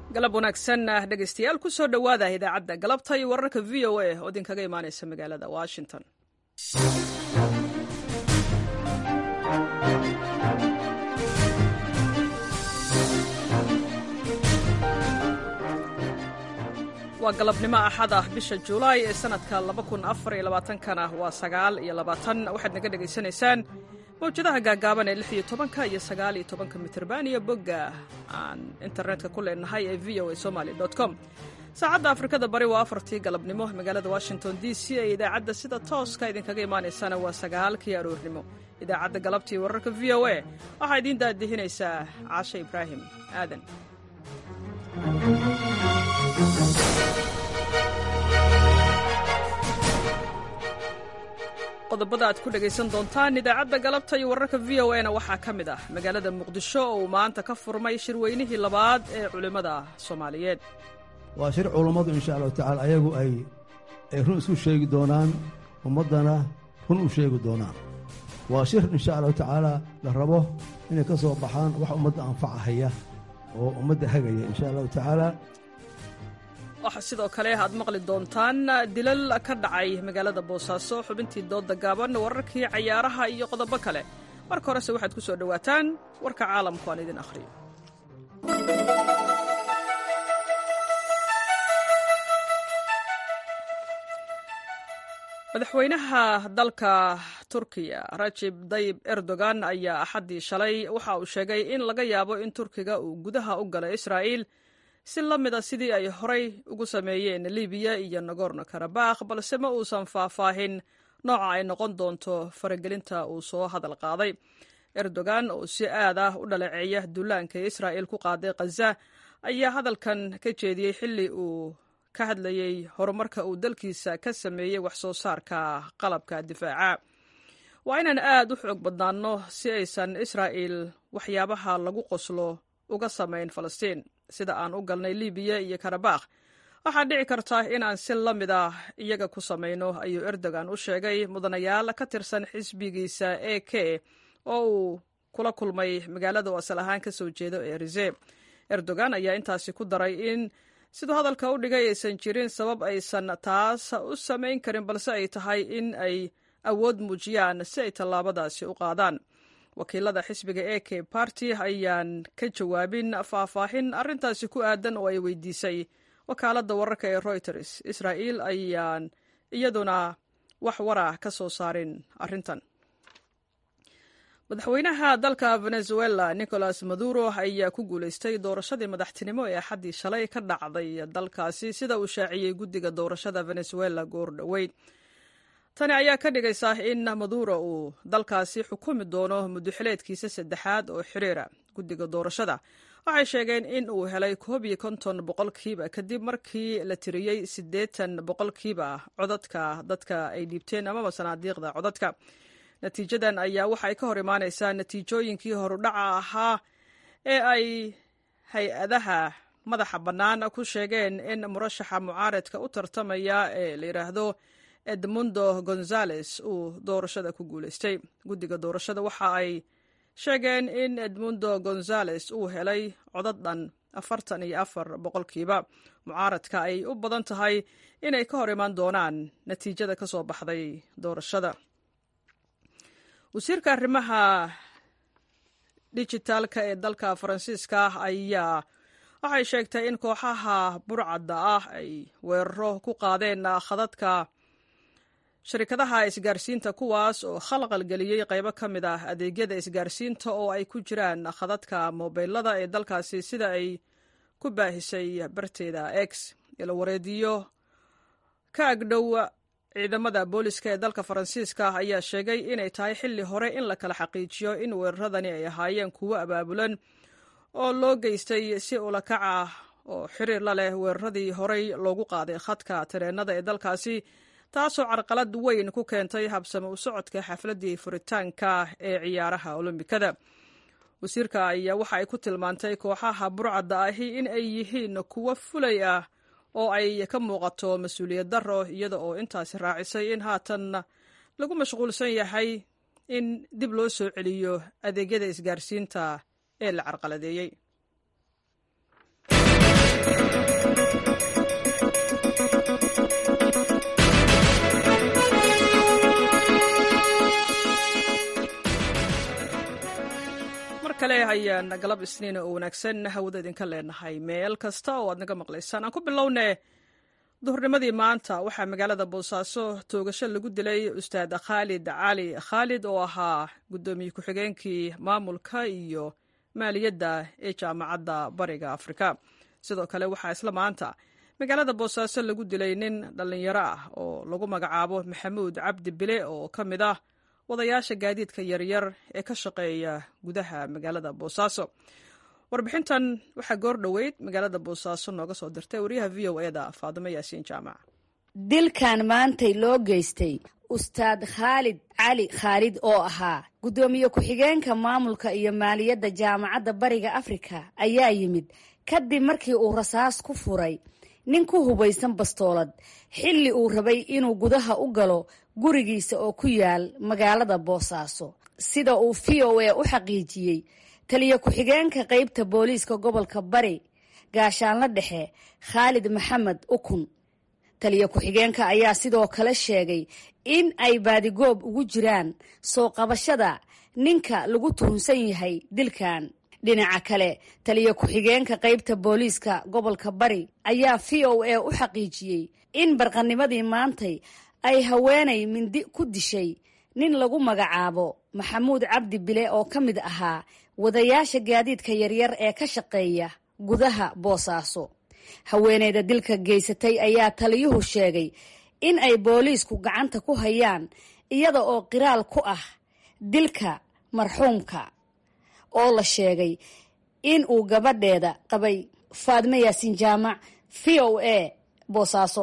galab wanaagsan dhegaystayaal ku soo dhowaada idaacadda galabta iyo wararka v o a oo idinkaga imaanaysa magaalada washington waa galabnimo axad ah bisha julaay ee sanadka kana waa sagaal iyo labaatan waxaad naga dhegaysanaysaan mawjadaha gaagaaban ee lix iyo tobanka iyo sagaal iyo tobanka mitrban iyo bogga aan internetka ku leenahay ee v o a somaly com saacadda afrikada bari waa afartii galabnimo magaalada washington d c ee idaacadda sida tooska idinkaga imaanaysana waa sagaalkii aroornimo idaacadda galabtii wararka v o a waxaa idiin daadihinaysaa caashe ibraahim aadan qodobada aad ku dhegaysan doontaan idaacadda galabta iyo wararka v o na waxaa ka mid ah magaalada muqdisho oo uu maanta ka furmay shirweynihii labaad ee culimmada soomaaliyeed waa shir culummadu insha allahu tacala ayagu ay ay run isku sheegi doonaan ummaddana run u sheegi doonaan waa shir insha allahu tacaala la rabo inay ka soo baxaan wax ummadda anfacahaya oo ummadda hagaya insha allahu tacaala waxaa sidoo kale aad maqli doontaan dilal ka dhacay magaalada boosaaso xubintii dooda gaaban wararkii cayaaraha iyo qodobo kale marka horese waxaad ku soo dhowaataan warka caalamku aan idin akhriyo madaxweynaha dalka turkiya rajib dayib erdogan ayaa axaddii shalay waxa uu sheegay in laga yaabo in turkiga uu gudaha u galay israa'iil si la mid a sidii ay horay ugu sameeyeen libiya iyo nagorno karabakh balse ma uusan faahfaahin nooca ay noqon doonto faragelinta uu soo hadal qaaday erdogan oo si aad ah u dhaleeceeya dullaanka ee israa'iil ku qaaday khaza ayaa hadalkan ka jeediyey xilli uu ka hadlayey horumarka uu dalkiisa ka sameeyey wax soo saarka qalabka difaaca waa inaan aad u xoog badnaanno si aysan israa'iil waxyaabaha lagu qoslo uga samayn falastiin sida aan u galnay libiya iyo karabakh waxaa dhici karta in aan si la mid ah iyaga ku samayno ayuu erdogan u sheegay mudanayaal ka tirsan xisbigiisa e k oo uu kula kulmay magaalada oo asal ahaan ka soo jeedo ee rize erdogan ayaa intaasi ku daray in siduu hadalka u dhigay aysan jirin sabab aysan taas u samayn karin balse ay tahay in ay awood muujiyaan si ay tallaabadaasi u qaadaan wakiilada xisbiga e k barty ayaan ka jawaabin faahfaahin arrintaasi ku aadan oo ay weydiisay wakaaladda wararka ee reuters israa'iil ayaan iyaduna wax warah ka soo saarin arrintan madaxweynaha dalka venezuela nicolas maduro ayaa ku guulaystay doorashadii madaxtinimo ee axaddii shalay ka dhacday dalkaasi sida uu shaaciyey guddiga doorashada venezuela goor dhoweyd tani ayaa ka dhigaysa in maduro uu dalkaasi xukumi doono muddoxileedkiisa saddexaad oo xiriira guddiga doorashada waxay sheegeen in uu helay koob iyo konton boqolkiiba kadib markii la tiriyey siddeetan boqolkiiba codadka dadka ay dhiibteen amaba sanaadiiqda codadka natiijadan ayaa waxay ka hor imaanaysaa natiijooyinkii horudhaca ahaa ee ay hay-adaha madaxa bannaan ku sheegeen in murashaxa mucaaradka u tartamaya ee la yidhaahdo edmundo gonzales uu doorashada ku guulaystay guddiga doorashada waxa ay sheegeen in edmundo gonzales uu helay codad dhan afartan iyo afar boqolkiiba mucaaradka ay u badan tahay inay ka hor imaan doonaan natiijada ka soo baxday doorashada wasiirka arrimaha dijitaalka ee dalka faransiiska ayaa waxay sheegtay in kooxaha burcadda ah ay weeraro ku qaadeen khadadka sharikadaha isgaarsiinta kuwaas oo khalqal geliyey qaybo ka mid ah adeegyada isgaarsiinta oo ay ku jiraan khadadka mobilada ee dalkaasi sida ay ku baahisay barteeda x ilo wareediyo ka agdhow ciidamada booliska ee dalka faransiiska ayaa sheegay inay tahay xilli hore in la kala xaqiijiyo in weeraradani ay ahaayeen kuwo abaabulan oo loo geystay si ulakac ah oo xiriir la leh weeraradii horey loogu qaaday khadka tareenada ee dalkaasi taasoo carqalad weyn ku keentay habsame u socodka xafladdii furitaanka ee ciyaaraha olombikada wasiirka ayaa waxa ay ku tilmaantay kooxaha burcadda ahi in ay yihiin kuwo fulay ah oo ay ka muuqato mas-uuliyad darro iyada oo intaasi raacisay in haatan lagu mashquulsan yahay in dib loo soo celiyo adeegyada isgaarsiinta ee la carqaladeeyey ayaan galab isniina oo wanaagsan hawada idinka leenahay meel kasta oo aad naga maqlaysaan aan ku bilownee duhurnimadii maanta waxaa magaalada boosaaso toogasho lagu dilay ustaad khaalid cali khaalid oo ahaa guddoomiye ku-xigeenkii maamulka iyo maaliyadda ee jaamacadda bariga afrika sidoo kale waxaa isla maanta magaalada boosaaso lagu dilay nin dhallinyaro ah oo lagu magacaabo maxamuud cabdi bile oo ka mid ah wadayaasha gaadiidka yaryar ee ka shaqeeya gudaha magaalada boosaaso warbixintan waxaa goor dhoweyd magaalada boosaaso nooga soo dirtay wariyaha v o eda faadimo yaasiin jaamac dilkan maantay loo geystay ustaad khaalid cali khaalid oo ahaa guddoomiye ku-xigeenka maamulka iyo maaliyadda jaamacadda bariga afrika ayaa yimid kadib markii uu rasaas ku furay nin ku hubaysan bastoolad xilli uu rabay inuu gudaha u galo gurigiisa oo ku yaal magaalada boosaaso sida uu v o a u xaqiijiyey taliya ku-xigeenka qeybta booliiska gobolka bari gaashaanla dhexe khaalid maxamed ukun taliya ku-xigeenka ayaa sidoo kale sheegay in ay baadigoob ugu jiraan soo qabashada ninka lagu tuhunsan yahay dilkan dhinaca kale taliya ku-xigeenka qeybta booliiska gobolka bari ayaa v o a u xaqiijiyey in barqanimadii maantay ay haweenay mindi ku dishay nin lagu magacaabo maxamuud cabdi bile oo ka mid ahaa wadayaasha gaadiidka yaryar ee ka shaqeeya gudaha boosaaso haweeneyda dilka geysatay ayaa taliyuhu sheegay in ay booliisku gacanta ku hayaan iyada oo qiraal ku ah dilka marxuumka oo la sheegay in uu gabadheeda qabay faadme yaasiin jaamac v o a boosaaso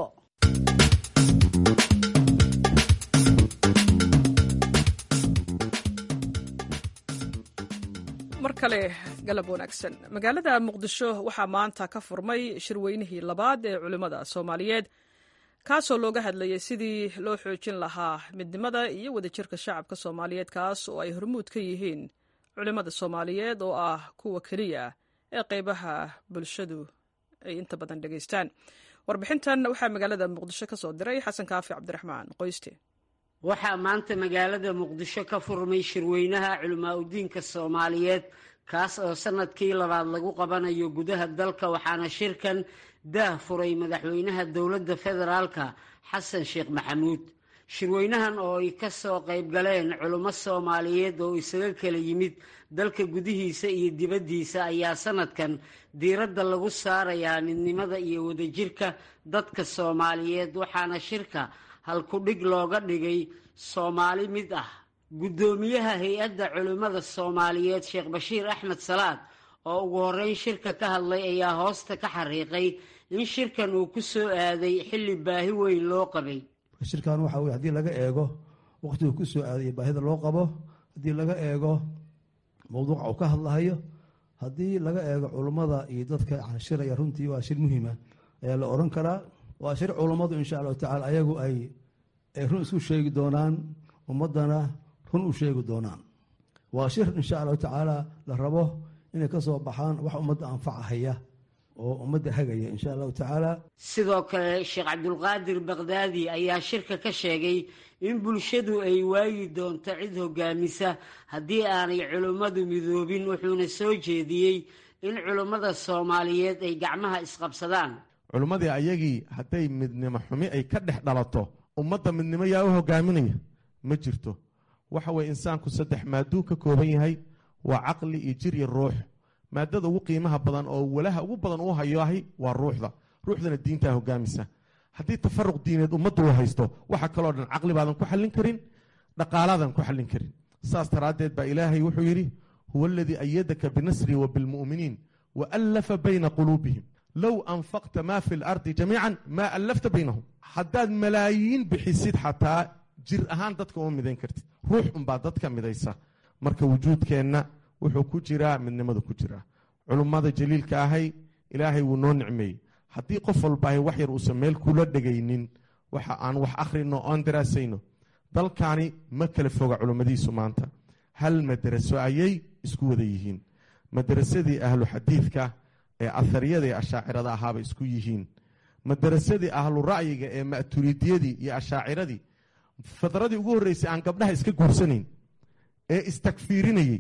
mar kale galab wanaagsan magaalada muqdisho waxaa maanta ka furmay shirweynihii labaad ee culimmada soomaaliyeed kaasoo looga hadlayay sidii loo xoojin lahaa midnimada iyo wadajirka shacabka soomaaliyeed kaas oo ay hormuud ka yihiin culimmada soomaaliyeed oo ah kuwa keliya ee qeybaha bulshadu ay inta badan dhegaystaan warbixintan waxaa magaalada muqdisho ka soo diray xasan kaafi cabdiraxmaan qoyste waxaa maanta magaalada muqdisho ka furmay shirweynaha culimaa udiinka soomaaliyeed kaas oo sanadkii labaad lagu qabanayo gudaha dalka waxaana shirkan daah furay madaxweynaha dowladda federaalka xasan sheekh maxamuud shirweynahan oo ay ka soo qayb galeen culummo soomaaliyeed oo isaga kala yimid dalka gudihiisa iyo dibaddiisa ayaa sanadkan diiradda lagu saarayaa midnimada iyo wadajirka dadka soomaaliyeed waxaana shirka halku-dhig looga dhigay soomaali mid ah guddoomiyaha hay-adda culimmada soomaaliyeed sheekh bashiir axmed salaad oo ugu horreyn shirka ka hadlay ayaa hoosta ka xariiqay in shirkan uu ku soo aaday xilli baahi weyn loo qabay shirkan waxa weye haddii laga eego waqtigu ku soo aaday baahida loo qabo haddii laga eego mowduuca uu ka hadlahayo haddii laga eego culummada iyo dadka shiraya runtii waa shir muhiima ayaa la oran karaa waa shir culummadu insha allahu tacala ayagu ay run isku sheegi doonaan ummaddana run u sheegi doonaan waa shir insha allahu tacaala la rabo inay ka soo baxaan wax ummadda anfacahaya oo ummadda hagaya insha allahu tacaala sidoo kale sheekh cabdulqaadir bakdaadi ayaa shirka ka sheegay in bulshadu ay waayi doonto cid hogaamisa haddii aanay culummadu midoobin wuxuuna soo jeediyey in culummada soomaaliyeed ay gacmaha isqabsadaan culummadii ayagii hadday midnimo xumi ay ka dhex dhalato ummadda midnimo yaa u hogaaminaya ma jirto waxa weye insaanku saddex maaduu ka kooban yahay waa caqli iyo jir iyo ruux maadada ugu qiimaha badan oo walaha ugu badan uu hayoahi waa ruuxda ruuxdana diintaa hogaamisa haddii tafaruq diineed ummaddu uu haysto waxa kaloo dhan caqli baadan ku xallin karin dhaqaalaadan ku xallin karin saas daraaddeed baa ilaahay wuxuu yidhi huwa aladii ayadaka binasri wa bilmu'miniin wa allafa bayna quluubihim low anfaqta maa fi lardi jamiican maa allafta baynahum haddaad malaayiin bixisid xataa jir ahaan dadka uma midayn kartid ruux unbaa dadka midaysa marka wujuudkeenna wuxuu ku jiraa midnimada ku jiraa culummada jaliilka ahay ilaahay wuu noo nicmeeyey haddii qof walbaahay wax yar uusan meel kula dhegaynin waxa aan wax akhrino oon daraasayno dalkani ma kala foga culummadiisu maanta hal madaraso ayay isku wada yihiin madarasadii ahlu xadiidka ee ahariyada ee ashaacirada ahaabay isku yihiin madarasadii ahlu ra'yiga ee ma'turidiyadii iyo ashaaciradii fadradii ugu horreysay aan gabdhaha iska guursanayn ee istakfiirinayey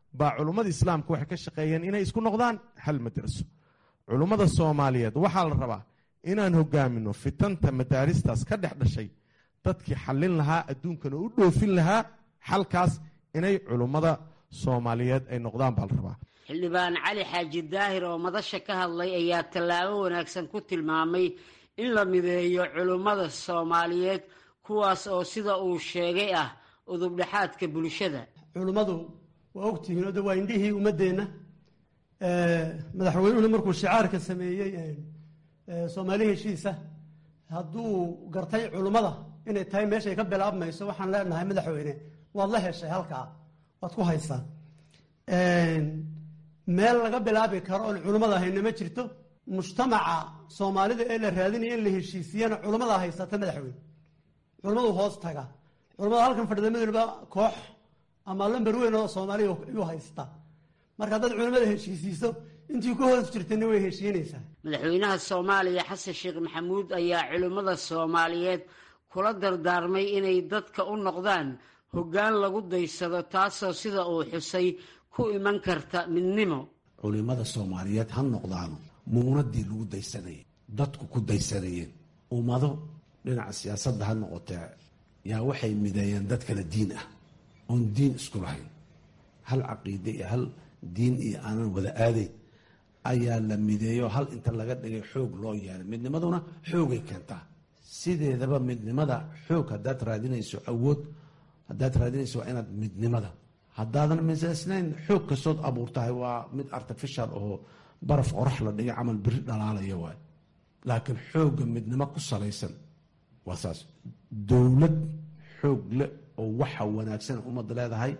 baa culummada islaamka waxay ka shaqeeyeen inay isku noqdaan hal madraso culummada soomaaliyeed waxaa la rabaa inaan hogaamino fitanta madaaristaas ka dhex dhashay dadkii xallin lahaa adduunkana u dhoofin lahaa xalkaas inay culummada soomaaliyeed ay noqdaan baa la rabaa xildhibaan cali xaaji daahir oo madasha ka hadlay ayaa tallaabo wanaagsan ku tilmaamay in la mideeyo culummada soomaaliyeed kuwaas oo sida uu sheegay ah udubdhexaadka bulshada culummadu waa ogtihiin o de waa indhihii ummaddeenna madaxweynuhuna markuu shicaarka sameeyey soomaali heshiisa hadduu gartay culummada inay tahay meeshay ka bilaabmayso waxaan leenahay madaxweyne waad la heshay halkaa waad ku haysaa meel laga bilaabi karo oon culummada hayna ma jirto mujtamaca soomaalida ee la raadinaya in la heshiisiyana culummada haysata madaxweyne culummadu hoos taga culummada halkan fadhida midwalba koox ama lamber weyn oo soomaaliya ayuu haysta marka haddaad culummada heshiisiiso intii ku hoos jirtana way heshiinaysaa madaxweynaha soomaaliya xasan sheekh maxamuud ayaa culimmada soomaaliyeed kula dardaarmay inay dadka u noqdaan hoggaan lagu daysado taasoo sida uu xusay ku iman karta midnimo culimmada soomaaliyeed ha noqdaano muunadii lagu daysanayay dadku ku daysanayeen ummado dhinaca siyaasadda ha noqotee yaa waxay mideeyeen dad kale diin ah oon diin isku lahayn hal caqiide iyo hal diin iyo aanan wada aadayn ayaa la mideeyo hal inta laga dhigay xoog loo yeelay midnimaduna xoogay keentaa sideedaba midnimada xoog haddaad raadinayso awood haddaad raadinayso waa inaad midnimada haddaadan misaysnayn xoog kastood abuurtahay waa mid artificial oo baraf qorax la dhigay camal biri dhalaalaya waay laakiin xoogga midnimo ku salaysan waa saas dowlad xoog leh oo waxa wanaagsan ummadda leedahay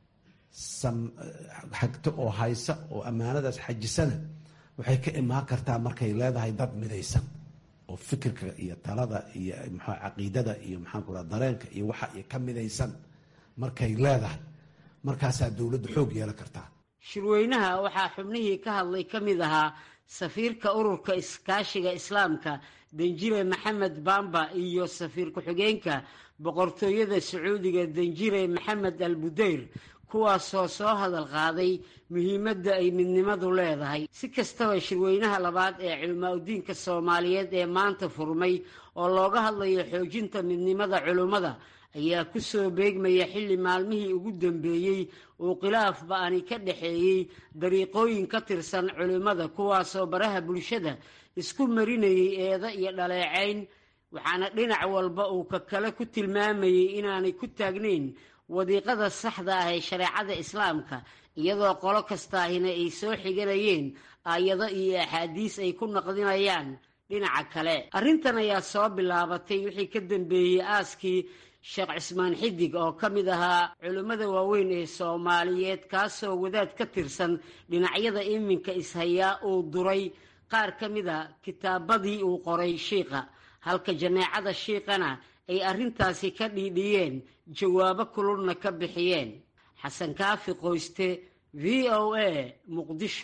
xagto oo haysa oo ammaanadaas xajisana waxay ka imaan kartaa markay leedahay dad midaysan oo fikirka iyo talada iyo mxua caqiidada iyo maxaan ku raa dareenka iyo waxa iyo ka midaysan markay leedahay markaasaa dowladda xoog yeelan kartaa shirweynaha waxaa xubnihii ka hadlay ka mid ahaa safiirka ururka iskaashiga islaamka danjire maxamed bamba iyo safiir ku-xigeenka boqortooyada sacuudiga danjire maxamed al budeyr kuwaasoo soo hadal qaaday muhiimadda ay midnimadu leedahay si kastaba shirweynaha labaad ee culimaa udiinka soomaaliyeed ee maanta furmay oo looga hadlayo xoojinta midnimada culimmada ayaa ku soo beegmaya xilli maalmihii ugu dambeeyey uu khilaaf ba-ani ka dhexeeyey dariiqooyin ka tirsan culimmada kuwaasoo baraha bulshada isku marinayay eeda iyo dhaleecayn waxaana dhinac walba uu ka kale ku tilmaamayey inaanay ku taagnayn wadiiqada saxda ah ee shareecada islaamka iyadoo qolo kastaahina ay soo xiganayeen aayado iyo axaadiis ay ku naqdinayaan dhinaca kale arrintan ayaa soo bilaabatay wixii ka dambeeyey aaskii sheekh cismaan xidig oo ka mid ahaa culimmada waaweyn ee soomaaliyeed kaasoo wadaad ka tirsan dhinacyada iminka ishayaa uu duray qaar ka mid a kitaabadii uu qoray shiikha halka jameecada shiikhana ay arrintaasi ka dhiidhiyeen jawaabo kululna ka bixiyeen xasan kaafi qoyste v o a muqdisho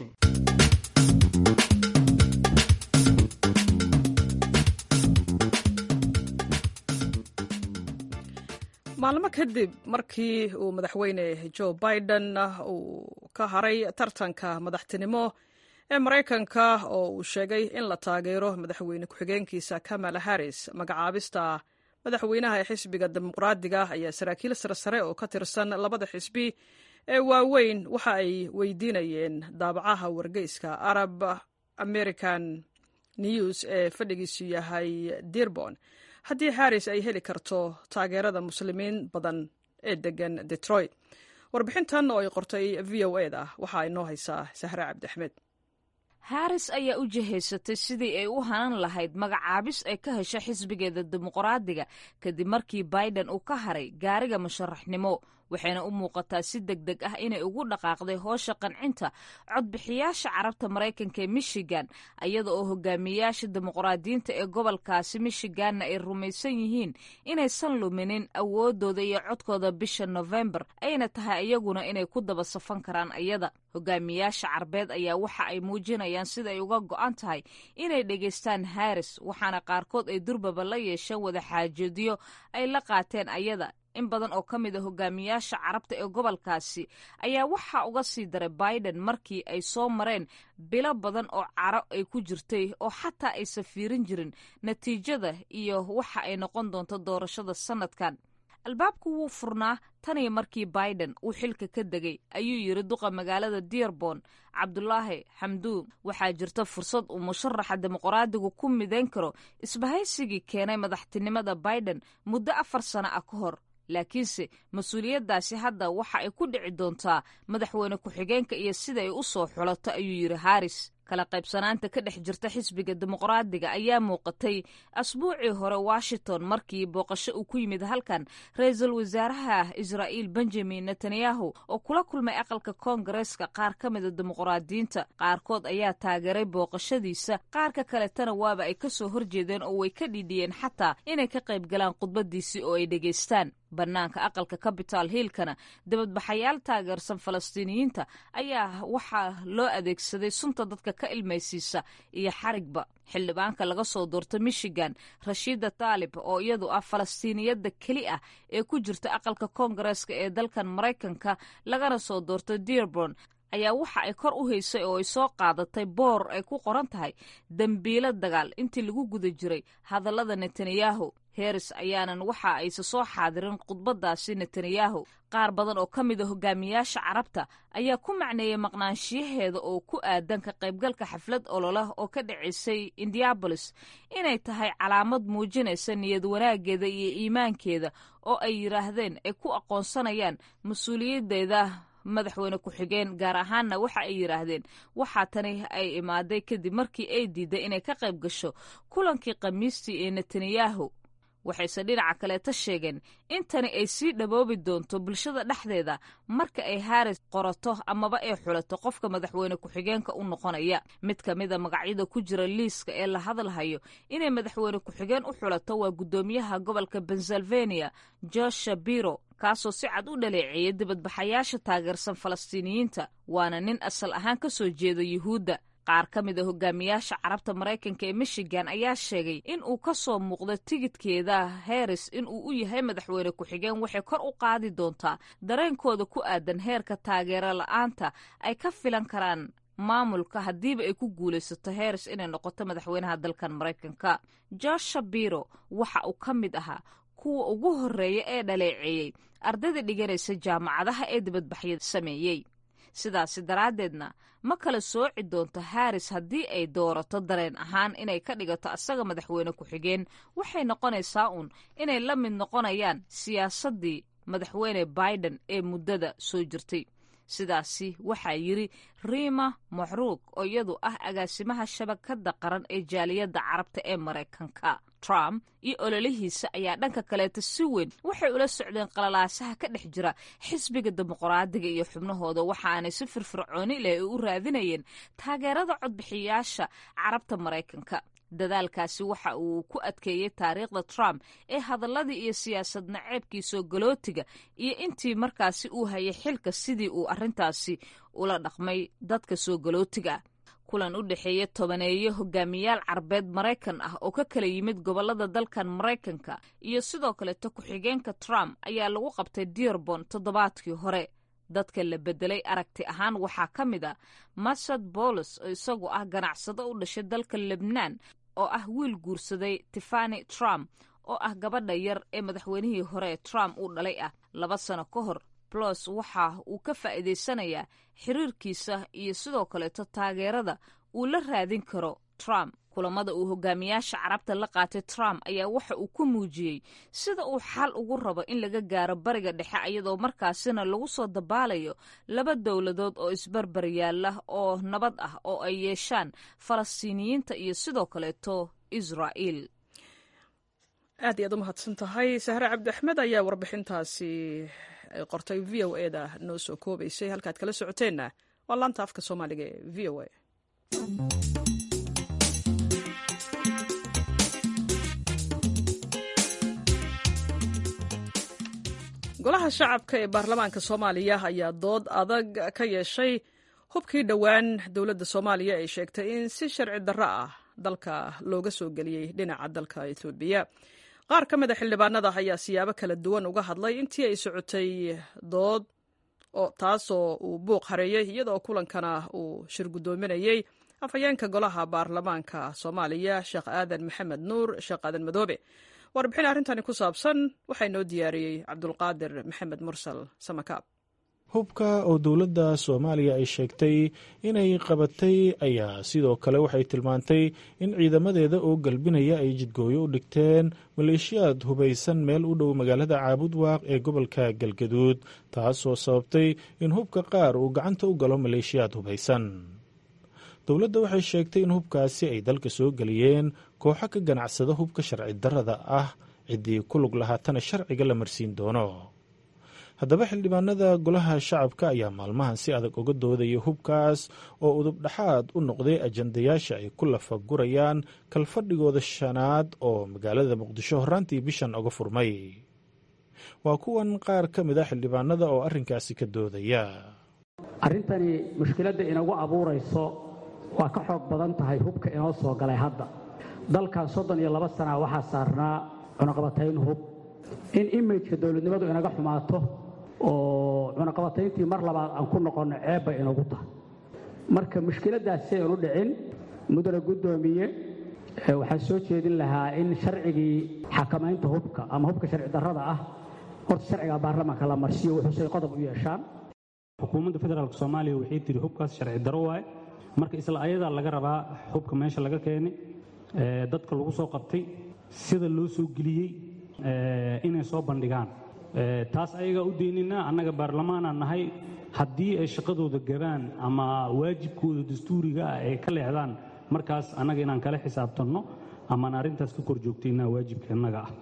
maalmo kadib markii uu madaxweyne joe biden uu ka haray tartanka madaxtinimo ee maraykanka oo uu sheegay in la taageero madaxweyne ku-xigeenkiisa kamala harris magacaabista madaxweynaha ee xisbiga dimuqraadiga ayaa saraakiil saresare oo ka tirsan labada xisbi ee waaweyn waxa ay weydiinayeen daabacaha wargeyska arab american news ee fadhigiisu yahay dirbon haddii harris ay heli karto taageerada muslimiin badan ee degan detroit warbixintan oo ay qortay v o e da waxa ay noo haysaa sahre cabdiaxmed haris ayaa u jihaysatay sidii ay u hanan lahayd magacaabis ay ka hesho xisbigeeda dimuqraadiga kadib markii biden uu ka haray gaariga musharaxnimo waxayna u muuqataa si deg deg ah inay ugu dhaqaaqday hoosha qancinta codbixiyaasha carabta maraykanka ee michigan iyada oo hogaamiyayaasha dimuqraadiyiinta ee gobolkaasi michiganna ay rumaysan yihiin inaysan luminin awoodooda iyo codkooda bisha nofembar ayna tahay iyaguna inay ku daba safan karaan iyada hogaamiyayaasha carbeed ayaa waxa ay muujinayaan sida ay uga go'an tahay inay dhegaystaan haris waxaana qaarkood ay durbaba la yeesheen wada xaajoodyo ay la qaateen ayada in badan oo ka mid a hogaamiyaasha carabta ee gobolkaasi ayaa waxaa uga sii daray biden markii ay soo mareen bilo badan oo caro ay ku jirtay oo xataa aysan fiirin jirin natiijada iyo waxa ay noqon doonto doorashada sanadkan albaabku wuu furnaa taniyo markii biden uu xilka ka degay ayuu yidhi duqa magaalada dearbon cabdulaahi xamduun waxaa jirta fursad uu musharaxa dimuqraadigu ku midayn karo isbahaysigii keenay madaxtinimada biden muddo afar sano ah ka hor laakiinse mas-uuliyaddaasi hadda waxa ay ku dhici doontaa madaxweyne ku-xigeenka iyo sida ay u soo xulato ayuu yidhi haris kala qaybsanaanta ka dhex jirta xisbiga dimuqraadiga ayaa muuqatay asbuucii hore washington markii booqasho uu ku yimid halkan ra-iisul wasaaraha israa'iil benjamin netanyahu oo kula kulmay aqalka koongareeska qaar ka mida dimuqraadiyiinta qaarkood ayaa taageeray booqashadiisa qaarka kaletana waaba ay ka soo horjeedeen oo way ka dhidhiyeen xataa inay ka qayb galaan khudbadiisii oo ay dhegaystaan bannaanka aqalka capital hiilkana dibadbaxayaal taageersan falastiiniyiinta ayaa waxaa loo adeegsaday sunta dadka ka ilmaysiisa iyo xarigba xildhibaanka laga soo doorta michigan rashiida taalib oo iyadu ah falastiiniyadda keli ah ee ku jirta aqalka koongareeska ee dalkan maraykanka lagana soo doorto dearborn ayaa waxa ay kor u haysay oo ay soo qaadatay boor ay ku qoran tahay dembiilo dagaal intii lagu guda jiray hadallada netanyahu heris ayaanan waxa ayse soo xaadirin khudbadaasi netanyahu qaar badan oo ka mid a hogaamiyaasha carabta ayaa ku macneeyey maqnaanshiyaheeda oo ku aadan ka qaybgalka xaflad ololah oo ka dhacaysay indiabolis inay tahay calaamad muujinaysa niyad wanaageeda iyo iimaankeeda oo ay yidhaahdeen ay ku aqoonsanayaan mas-uuliyaddeeda madaxweyne ku-xigeen gaar ahaanna waxa ay yidhaahdeen waxaa tani ay imaaday kadib markii ay diiday inay ka qayb gasho kulankii khamiistii ee netanyahu waxayse dhinaca kaleeta sheegeen in tani ay sii dhaboobi doonto bulshada dhexdeeda marka ay haris qorato amaba ay xulato qofka madaxweyne ku-xigeenka u noqonaya mid ka mida magacyada ku jira liiska ee la hadalhayo inay madaxweyne ku-xigeen u xulato waa guddoomiyaha gobolka pennsylvania josh shapiro kaasoo si cad u dhaleeceeyay dibadbaxayaasha taageersan falastiiniyiinta waana nin asal ahaan ka soo jeeda yuhuudda qaar ka mid a hogaamiyaasha carabta maraykanka ee michigan ayaa sheegay in uu ka soo muuqdo tigidkeeda heris in uu u yahay madaxweyne ku-xigeen waxay kor u qaadi doontaa dareenkooda ku aadan heerka taageero la-aanta ay ka filan karaan maamulka haddiiba ay ku guulaysato heris inay noqoto madaxweynaha dalkan maraykanka josh shapiro waxa uu ka mid ahaa kuwa ugu horreeya ee dhaleeceeyey ardayda dhiganaysa jaamacadaha ee dibadbaxyada sameeyey sidaasi daraaddeedna ma kala sooci doonto haris haddii ay doorato dareen ahaan inay ka dhigato asaga madaxweyne ku-xigeen waxay noqonaysaa uun inay la mid noqonayaan siyaasaddii madaxweyne biden ee muddada soo jirtay sidaasi waxaa yidri riima maxruug oo iyadu ah agaasimaha shabakadda qaran ee jaaliyadda carabta ee maraykanka trump iyo ololihiisa ayaa dhanka kaleeta si weyn waxay ula socdeen qalalaasaha ka dhex jira xisbiga dimuqraadiga iyo xubnahooda waxaanay si firfircooni leh u raadinayeen taageerada codbixiyaasha carabta maraykanka dadaalkaasi waxa uu ku adkeeyey taariikhda trump ee hadalladii iyo siyaasad naceebkii soo galootiga iyo intii markaasi uu hayay xilka sidii uu arrintaasi ula dhaqmay dadka soo galootiga kulan u dhexeeya tobaneeyo hogaamiyaal carbeed maraykan ah oo ka kala yimid gobolada dalkan maraykanka iyo sidoo kaleeto ku-xigeenka trump ayaa lagu qabtay dearbon toddobaadkii hore dadka la bedelay aragti ahaan waxaa ka mid a masad bolos oo isagu ah ganacsado u dhashay dalka lebnaan oo ah wiil guursaday tiffani trump oo ah gabadha yar ee madaxweynihii hore ee trump uu dhalay ah laba sano ka hor blos waxa uu ka faa'iidaysanayaa xiriirkiisa iyo sidoo kaleeto taageerada uu la raadin karo trump kulamada uu hogaamiyaasha carabta la qaatay trump ayaa waxa uu ku muujiyey sida uu xal ugu rabo in laga gaaro bariga dhexe iyadoo markaasina lagu soo dabaalayo laba dowladood oo isbarbar yaalla oo nabad ah oo ay yeeshaan falastiiniyiinta iyo sidoo kaleeto israa'iil aad iyaad u mahadsan tahay sahre cabdi axmed ayaa warbixintaasi ay qortay v o e da noo soo koobaysay halkaad kala socoteenna waa laanta afka soomaaliga ee v o a golaha shacabka ee baarlamaanka soomaaliya ayaa dood adag ka yeeshay hubkii dhowaan dowladda soomaaliya ay sheegtay in si sharci darro ah dalka looga soo geliyey dhinaca dalka etoobiya qaar ka mid a xildhibaanada ayaa siyaabo kala duwan uga hadlay intii ay socotay dood taasoo uu buuq hareeyey iyadoo kulankana uu shir guddoominayey afhayeenka golaha baarlamaanka soomaaliya sheekh aadan maxamed nuur sheekh aadan madoobe warbixin arrintani ku saabsan waxaa inoo diyaariyey cabdulqaadir maxamed mursal samakaab hubka oo dowladda soomaaliya ay sheegtay inay qabatay ayaa sidoo kale waxay tilmaantay in ciidamadeeda oo galbinaya ay jidgooyo u dhigteen maleeshiyaad hubaysan meel u dhow magaalada caabudwaaq ee gobolka galgaduud taasoo sababtay in hubka qaar uu gacanta u galo maleeshiyaad hubaysan dowladda waxay sheegtay in hubkaasi ay dalka soo geliyeen kooxo ka ganacsada hubka sharci darrada ah ciddii ku lug lahaatana sharciga la marsiin doono haddaba xildhibaanada golaha shacabka ayaa maalmahan si adag uga doodaya hubkaas oo udub dhexaad u noqday ajandayaasha ay ku lafagurayaan kalfadhigooda shanaad oo magaalada muqdisho horraantii bishan uga furmay waa kuwan qaar ka mid a xildhibaanada oo arrinkaasi ka doodaya arrintani mushkiladda inagu abuurayso waa ka xoog badan tahay hubka inoo soo galay hadda dalkan soddon iyo laba sana waxaa saarnaa cunaqabatayn hub in imijka dowladnimadu inaga xumaato oo cunaqabatayntii mar labaad aan ku noqonno ceeb bay inagu tahay marka mushkiladdaas si aynu dhicin mudane guddoomiye waxaan soo jeedin lahaa in sharcigii xakamaynta hubka ama hubka sharci darrada ah horta sharciga baarlamaanka la marsiyo wuxuusay qodob u yeeshaan xukuumadda federaalk soomaaliya waxay tiri hubkaas sharci darro waaye marka isla ayadaa laga rabaa hubka meesha laga keenay dadka lagu soo qabtay sida loo soo geliyey inay soo bandhigaan taas ayagaa u deynina annaga baarlamaanaan nahay haddii ay shaqadooda gabaan ama waajibkooda dastuuriga ah ay ka leexdaan markaas annaga inaan kala xisaabtanno amaan arrintaas ka kor joogtaynaa waajibka innaga ah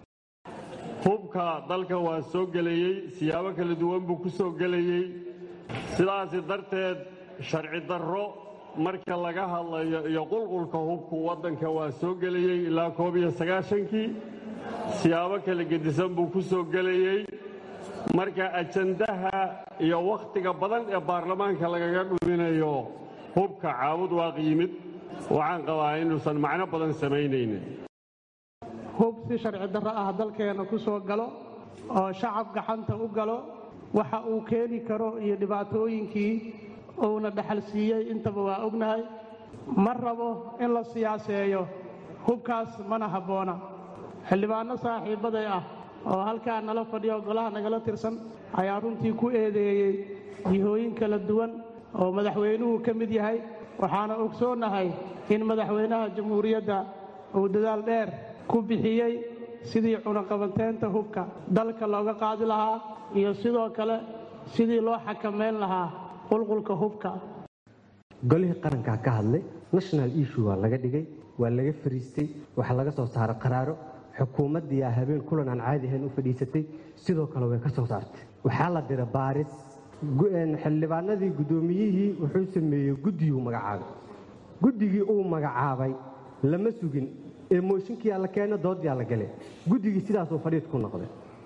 hubka dalka waa soo gelayey siyaabo kala duwan buu ku soo gelayey sidaasi darteed sharci darro marka laga hadlayo iyo qulqulka hubku waddanka waa soo gelayey ilaa koob iyo sagaashankii siyaabo kala gedisan buu ku soo gelayey marka ajandaha iyo wakhtiga badan ee baarlamaanka lagaga dhuminayo hubka caawud waaq yimid waxaan qabaa inuusan macno badan samaynaynin hub si sharci darro ah dalkeenna ku soo galo oo shacab gacanta u galo waxa uu keeni karo iyo dhibaatooyinkii uuna dhaxal siiyey intaba waa ognahay ma rabo in la siyaaseeyo hubkaas mana habboona xildhibaanno saaxiibbaday ah oo halkaa nala fadhiyo golaha nagala tirsan ayaa runtii ku eedeeyey jihooyin kala duwan oo madaxweynuhu ka mid yahay waxaana ogsoonnahay in madaxweynaha jamhuuriyadda uu dadaal dheer ku bixiyey sidii cunaqabateynta hubka dalka looga qaadi lahaa iyo sidoo kale sidii loo xakamayn lahaa qulqulka hubka golihii qarankaa ka hadlay national issue waa laga dhigay waa laga fariistay waxaa laga soo saaray qaraaro xukuumaddiiaa habeen kulan aan caadi ahayn u fadhiisatay sidoo kale way ka soo saartay waxaa la dira baaris xildhibaanadii guddoomiyihii wuxuu sameeyey guddiguu magacaabay guddigii uu magacaabay lama sugin ee mooshinkiyaa la keena doodyaa la gale guddigii sidaasuu fadhiid ku noqday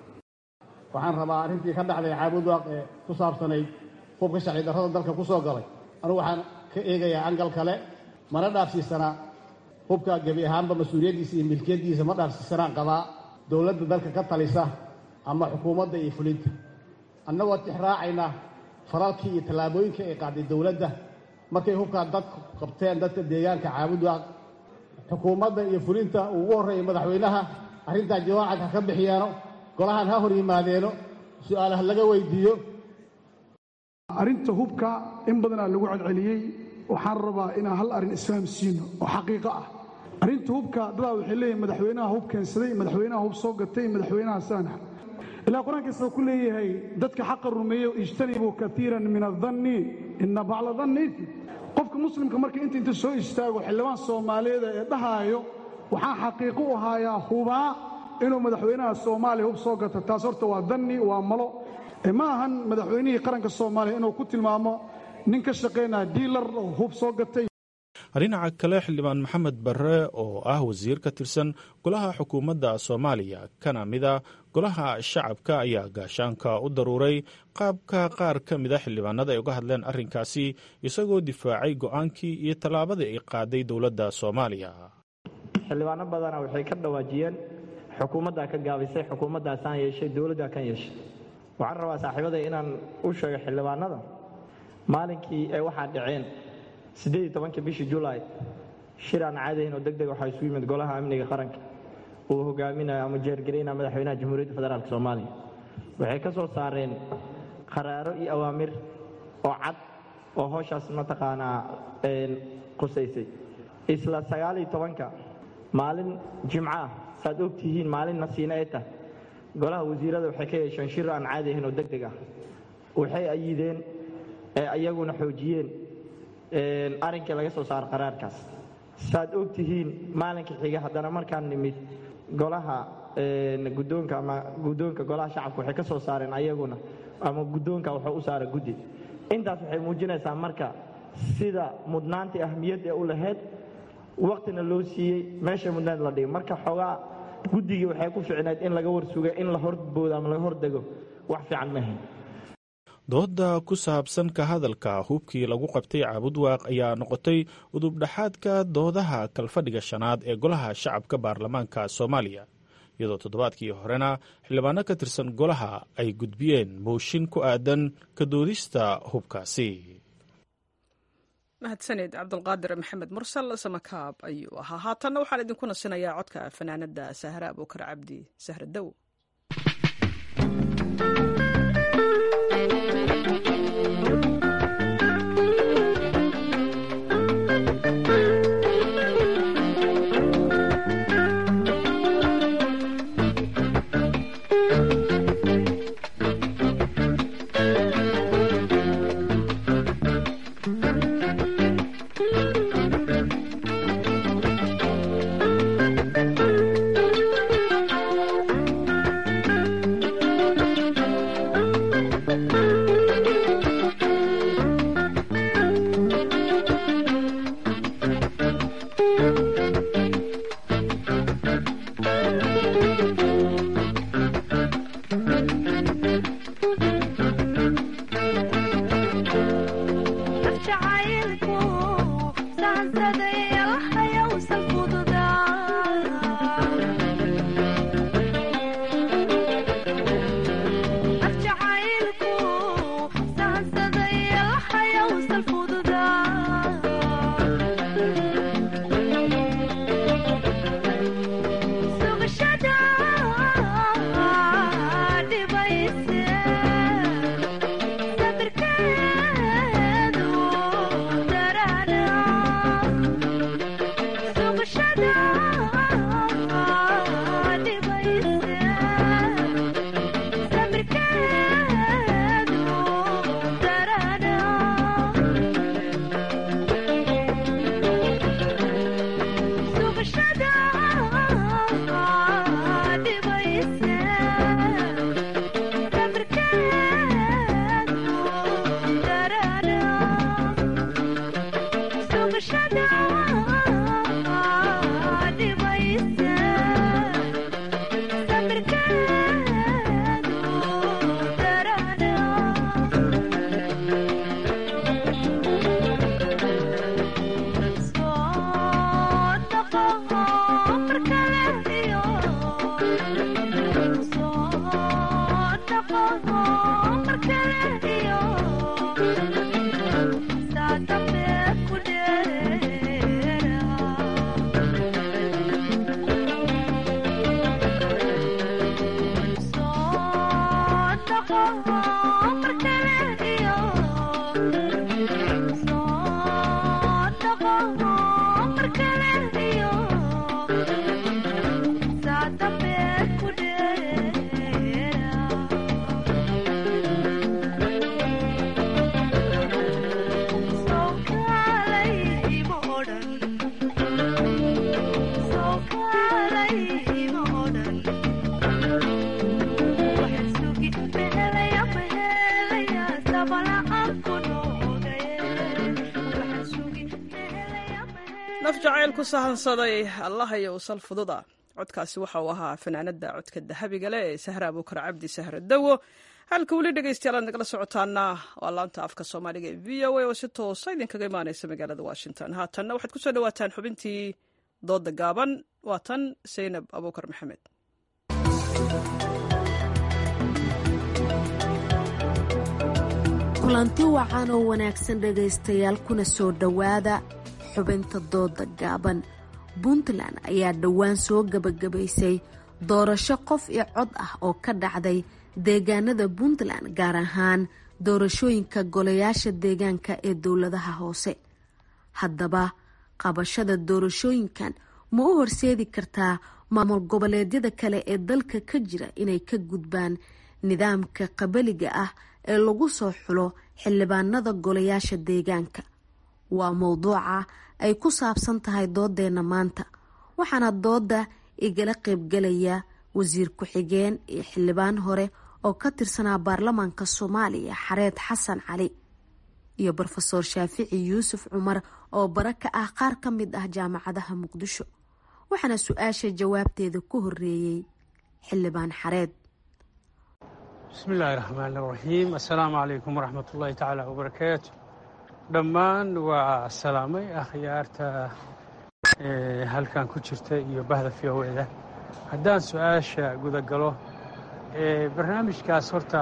waxaan rabaa arrintii ka dhacday caabudwaaq ee ku saabsanayd hubka sharci darrada dalka ku soo galay anugu waxaan ka eegayaa angal kale mana dhaafsiisanaa hubka gebi ahaanba mas-uuliyaddiisa iyo milkiyaddiisa ma dhaafsiisanaan qabaa dowladda dalka ka talisa ama xukuumadda iyo fulinta annagoo tixraacayna faralkii iyo tallaabooyinkii ay qaaday dowladda markay hubkaa dadku qabteen dadka deegaanka caabudwaaq xukuumadda iyo fulinta uu ugu horreeyay madaxweynaha arrintaa jawaacad ha ka bixiyaano golahan ha hor yimaadeeno su'aalaha laga weydiiyo arrinta hubka in badanaa lagu celceliyey waxaan rabaa inaan hal arrin isfahamsiino oo xaqiiqo ah arrinta hubka dadaa waxay leeyihin madaxweynaha hub keensaday madaxweynaha hub soo gatay madaxweynaha saanax ilaa qur-aankiisa ku leeyahay dadka xaqa rumeeyo ijtanibuu kaiiran min adanni ina bacla danni qofka muslimka marka inta inta soo istaago xildhibaan soomaaliyeeda ee dhahaayo waxaan xaqiiqo u haayaa hubaa inuu madaxweynaha soomaaliya hub soo gato taas horta waa danni waa malo ma ahan madaxweynihii qaranka soomaaliya inuu ku tilmaamo nin ka shaqaynaya diilar oo hub soo gatay dhinaca kale xildhibaan maxamed barre oo ah wasiir ka tirsan golaha xukuumadda soomaaliya kana mida golaha shacabka ayaa gaashaanka u daruuray qaabka qaar ka mida xildhibaanada ay uga hadleen arrinkaasi isagoo difaacay go'aankii iyo tallaabadii ay qaaday dowladda soomaaliya xildhibaano badana waxay ka dhawaajiyeen xukuumaddaa ka gaabisay xukuumaddaasaan yeeshay dowladdaa kan yeeshay waxaan rabaa saaxiibaday inaan u sheego xildhibaanada maalinkii ay waxaa dhaceen siddeed iyo tobanka bishii julaay shir aan caadayn oo deg deg waxaa isu yimid golaha amniga qaranka uu hogaaminayo ama jeergaraynaya madaxweynaha jamhuuriyadda federaalk soomaaliya waxay ka soo saareen qaraaro iyo awaamir oo cad oo howshaas mataqaanaa qusaysay isla sagaal iyo tobanka maalin jimco ah saaad og tihiin maalin nasiine ay tahay golaha wasiirada waxay ka yeesheen shir aan caadi ahayn oo deg deg ah waxay ayideen ee ayaguna xoojiyeen arrinkii laga soo saaro qaraarkaas saaad og tihiin maalinka xiga haddana markaan nimid golaha guddoonka ama guddoonka golaha shacabka waxay ka soo saareen ayaguna ama guddoonka wuxuu u saara guddi intaas waxay muujinaysaa marka sida mudnaantii ahmiyadda u lahayd waktina loo siiyey meesha mudnaad la dhigay marka xoogaa guddigii waxay ku ficnayd in laga warsuga in la horboodo ama laga hordego wax fiican maahayn dooda ku saabsan ka hadalka hubkii lagu qabtay caabudwaaq ayaa noqotay udubdhaxaadka doodaha kalfadhiga shanaad ee golaha shacabka baarlamaanka soomaaliya iyadoo toddobaadkii horena xildhibaano ka tirsan golaha ay gudbiyeen mooshin ku aadan ka doodista hubkaasi mahadsaned cabdulqaadir maxamed mursal samakaab ayuu ahaa haatanna waxaan idinku nasinayaa codka fanaanada sahre abuukar cabdi sahre dow naf jacayl ku sahansaday allahayo usal fududa codkaasi waxa uu ahaa fanaanada codka dahabiga leh ee sahra abuukar cabdi sahra dawo halka weli dhegeystayaal aad nagala socotaana waa laanta afka soomaaliga ee v o a oo si toosa idinkaga imaaneysa magaalada washington haatanna waxaad kusoo dhawaataan xubintii dooda gaaban waa tan saynab abuukar maxamed kulanti wacan oo wanaagsan dhegaystayaal kuna soo dhowaada xubinta dooda gaaban puntland ayaa dhowaan soo gebagabaysay doorasho qof iyo cod ah oo ka dhacday deegaanada puntland gaar ahaan doorashooyinka golayaasha deegaanka ee dowladaha hoose haddaba qabashada doorashooyinkan ma u horseedi kartaa maamul goboleedyada kale ee dalka ka jira inay ka gudbaan nidaamka qabaliga ah ee lagu soo xulo xildhibaanada golayaasha deegaanka waa mowduuca ay ku saabsan tahay doodeena maanta waxaana dooda igala qaybgalaya wasiir ku-xigeen iyo xildhibaan hore oo ka tirsanaa baarlamaanka soomaaliya xareed xasan cali iyo rofeor shaafici yuusuf cumar oo bara ka ah qaar ka mid ah jaamacadaha muqdisho waxaana su-aasha jawaabteeda ku horeeyey xildhibaan xareed bismillaahi raxmaani raxiim assalaamu calaykum waraxmat ullaahi tacaala wabarakaatu dhammaan waa salaamay akhyaarta halkan ku jirta iyo bahda v o eda haddaan su-aasha gudagalo barnaamijkaas horta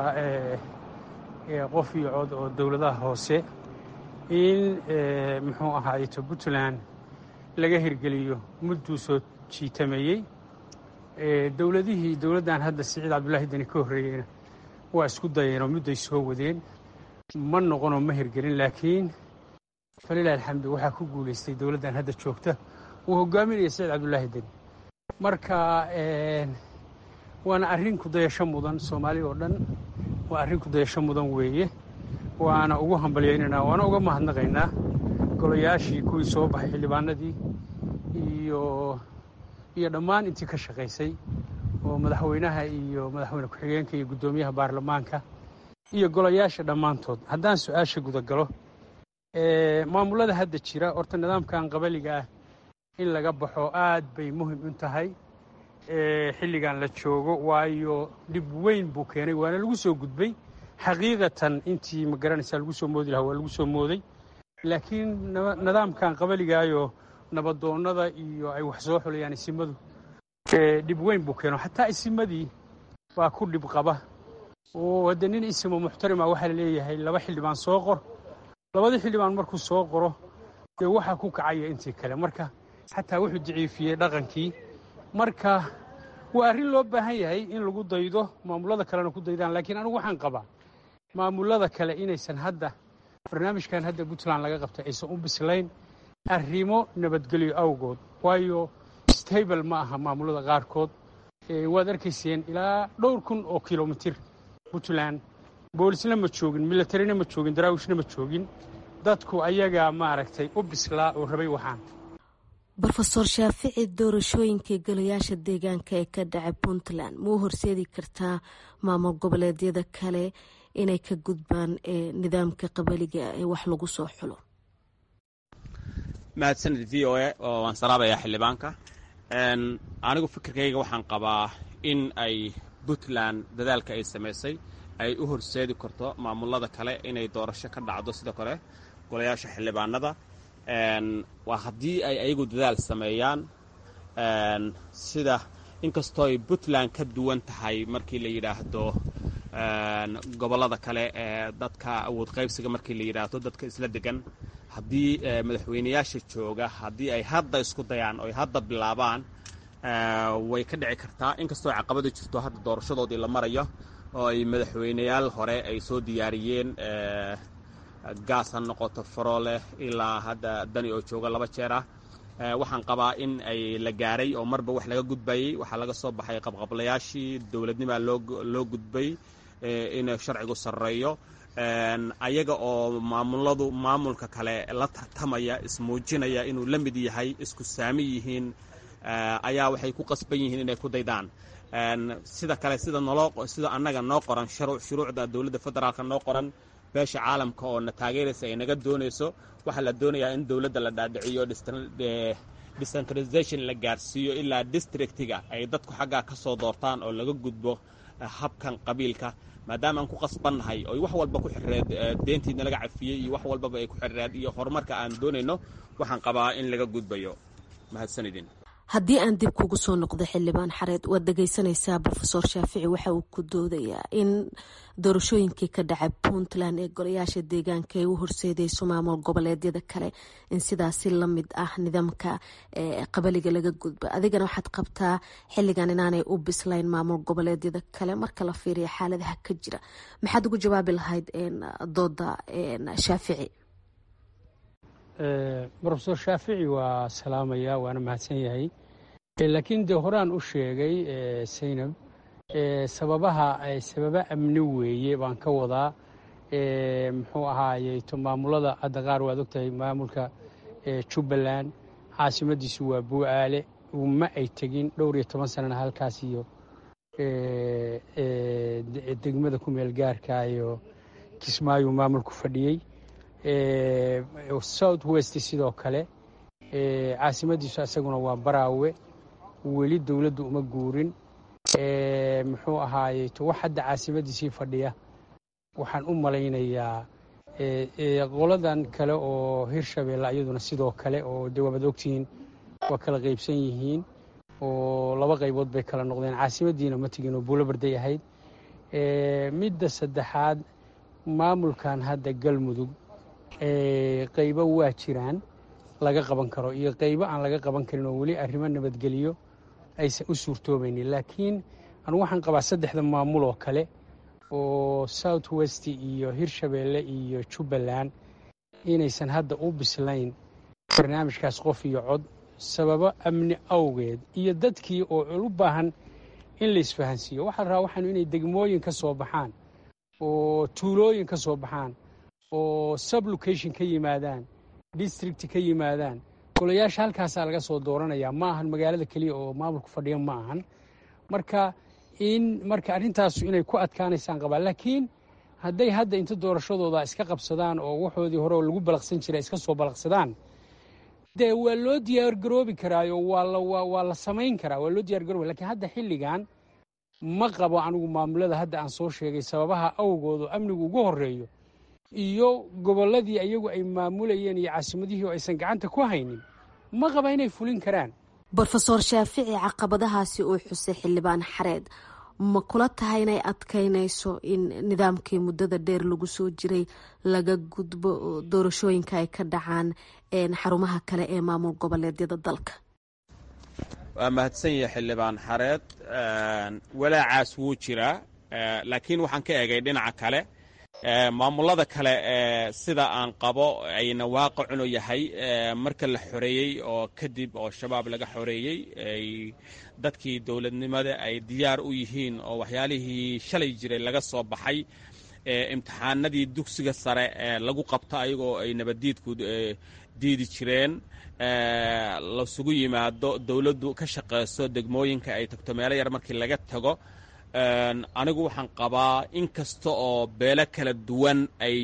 qof iyo cod oo dowladaha hoose in muxuu ahaayeto puntland laga hirgeliyo mudduu soo jiitameeyey dowladihii dowladdan hadda siciid cabdullaahi deni ka horreeyeyna waa isku dayeenoo mudday soo wadeen ma noqonoo ma hirgelin laakiin falilahi alxamdu waxaa ku guulaystay dowladdan hadda joogta uu hogaaminaya siciid cabdullaahi deni marka waana arrin kudayasho mudan soomaali oo dhan waa arrin kudayasho mudan weeye waana ugu hambalyaynaynaa waana uga mahadnaqaynaa golayaashii kuwii soo baxay xildhibaanadii iyo iyo dhammaan intii ka shaqaysay oo madaxweynaha iyo madaxweyne ku-xigeenka iyo guddoomiyaha baarlamaanka iyo golayaasha dhammaantood haddaan su-aasha gudagalo maamullada hadda jira horta nidaamkan qabaliga ah in laga baxo aad bay muhim u tahay xilligan la joogo waayo dhib weyn buu keenay waana lagu soo gudbay xaqiiqatan intii ma garanaysaa lagu soo moodi lahaa waa lagu soo mooday laakiin nidaamkan qabaligaayo nabadoonnada iyo ay wax soo xulayaan isimadu dhib weyn buu keeno xataa isimadii baa ku dhib qaba oo hadde nin isimo muxtarima waxaa la leeyahay laba xildhibaan soo qor labadii xildhibaan markuu soo qoro dee waxaa ku kacaya intii kale marka xataa wuxuu daciifiyey dhaqankii marka waa arrin loo baahan yahay in lagu daydo maamullada kalena ku daydaan laakiin anigu waxaan qabaa maamullada kale inaysan hadda barnaamijkan hadda puntland laga qabtay aysan u bislayn arrimo nabadgelyo awgood waayo stable ma aha maamullada qaarkood waad arkayseen ilaa dhowr kun oo kilomitir puntland boolisna ma joogin milatarina ma joogin daraawishna ma joogin dadku ayagaa maaragtay u bislaa oo rabay waxaan rofeor shaafici doorashooyinkai golayaasha deegaanka ee ka dhacay puntland ma u horseedi kartaa maamul goboleedyada kale inay ka gudbaan nidaamka qabaliga ee wax lagu soo xulo mahadsanid v o a oo waan salaabayaa xildhibaanka anigu fikirkayga waxaan qabaa in ay puntland dadaalka ay samaysay ay u horseedi karto maamullada kale inay doorasho ka dhacdo sidoo kale golayaasha xildhibaanada waa haddii ay ayagu dadaal sameeyaan sida inkastoo ay puntland ka duwan tahay markii la yidhaahdo gobollada kale ee dadka awood qaybsiga markii la yidhaahdo dadka isla degan haddii madaxweynayaasha jooga haddii ay hadda isku dayaan oo ay hadda bilaabaan way ka dhici kartaa inkastoo caqabada jirto hadda doorashadoodii la marayo oo ay madaxweyneyaal hore ay soo diyaariyeen gaas ha noqoto farooleh ilaa hadda dani oo jooga laba jeer ah waxaan qabaa in ay la gaaray oo marba wax laga gudbayey waxaa laga soo baxay qabqablayaashii dowladnimaa loo gudbay in sharcigu sarreeyo ayaga oo maamuladu maamulka kale la tartamaya ismuujinaya inuu la mid yahay isku saami yihiin ayaa waxay ku qasban yihiin inay ku daydaan sida kale sida naloo sida annaga noo qoran shuruucda dowladda federaalka noo qoran beesha caalamka oo na taageeraysa ay naga doonayso waxaa la doonayaa in dowladda la dhaadhiciyo decentralization la gaarsiiyo ilaa districtiga ay dadku xaggaa ka soo doortaan oo laga gudbo habkan qabiilka maadaama aan ku qasbannahay oy wax walba ku xirreed deentiidna laga cafiyey iyo wax walbaba ay ku xirreed iyo horumarka aan doonayno waxaan qabaa in laga gudbayo mahadsanidin haddii aan dib kugu soo noqdo xildhibaan xareed waad dhegeysanaysaa rofeor shaafici waxa uu ku doodayaa in doorashooyinkii ka dhacay puntland ee golayaasha deegaanka ay u horseedeyso maamul goboleedyada kale in sidaasi lamid ah nidaamka qabaliga laga gudba adigana waxaad qabtaa xiligan inaanay u bislayn maamul goboleedyada kale marka la fiiriya xaaladaha ka jira maxaad ugu jawaabi lahayd dooda shaafici rofeor shaafici waa salaamaya waana mahadsan yahay laakiin dee horaan u sheegay saynab sababaha sababa amni weeye baan ka wadaa muxuu ahaaye to maamulada hadda qaar waad ogtahay maamulka jubbaland caasimadiisu waa buu'aale ma ay tegin dhowr iyo toban sanana halkaas iyo degmada ku meel gaarka iyo kismaayu maamulku fadhiyey south west sidoo kale caasimadiisu isaguna waa baraawe weli dowladdu uma guurin muxuu ahaaye to wax hadda caasimadiisii fadhiya waxaan u malaynayaa qoladan kale oo hirshabeelle iyaduna sidoo kale oo de waabaad ogtihiin waa kala qaybsan yihiin oo laba qaybood bay kala noqdeen caasimadiina ma tegin oo buulo barday ahayd midda saddexaad maamulkan hadda galmudug qaybo waa jiraan laga qaban karo iyo qaybo aan laga qaban karin oo weli arrimo nabadgeliyo aysan u suurtoobaynin laakiin anu waxaan qabaa saddexda maamul oo kale oo south west iyo hirshabeelle iyo jubbaland inaysan hadda u bislayn barnaamijkaas qof iyo cod sababo amni awgeed iyo dadkii oo u baahan in la isfahansiiyo waxaa la rabaa waxaanu inay degmooyin ka soo baxaan oo tuulooyin ka soo baxaan oo sublocation ka yimaadaan district ka yimaadaan golayaasha halkaasaa laga soo dooranayaa ma ahan magaalada keliya oo maamulku fadhiya ma ahan marka in marka arrintaasu inay ku adkaanaysaan qabaa laakiin hadday hadda inta doorashadooda iska qabsadaan oo waxoodii hore oo lagu balaqsan jira iska soo balaqsadaan dee waa loo diyaargaroobi karaayo waa la samayn karaa waa loo diyargaroobi lakiin hadda xilligan ma qabo anigu maamulada hadda aan soo sheegay sababaha awgoodu amnigu ugu horeeyo iyo gobolladii iyagu ay maamulayeen iyo caasimadihii oo aysan gacanta ku haynin ma qaba inay fulin karaan rofeor shaafici caqabadahaasi uu xusay xildhibaan xareed ma kula tahay inay adkaynayso in nidaamkii muddada dheer lagu soo jiray laga gudbo doorashooyinka ay ka dhacaan xarumaha kale ee maamul goboleedyada dalka waa mahadsan yahay xildhibaan xareed walaacaas wuu jiraa laakiin waxaan ka egay dhinaca kale maamulada kale sida aan qabo ayna waaqicunu yahay marka la xoreeyey oo kadib oo shabaab laga xoreeyey ay dadkii dowladnimada ay diyaar u yihiin oo waxyaalihii shalay jiray laga soo baxay imtixaanadii dugsiga sare lagu qabto ayagoo ay nabaddiidku diidi jireen lasugu yimaado dowladdu ka shaqayso degmooyinka ay tagto meelo yar markii laga tago anigu waxaan qabaa in kasta oo beelo kala duwan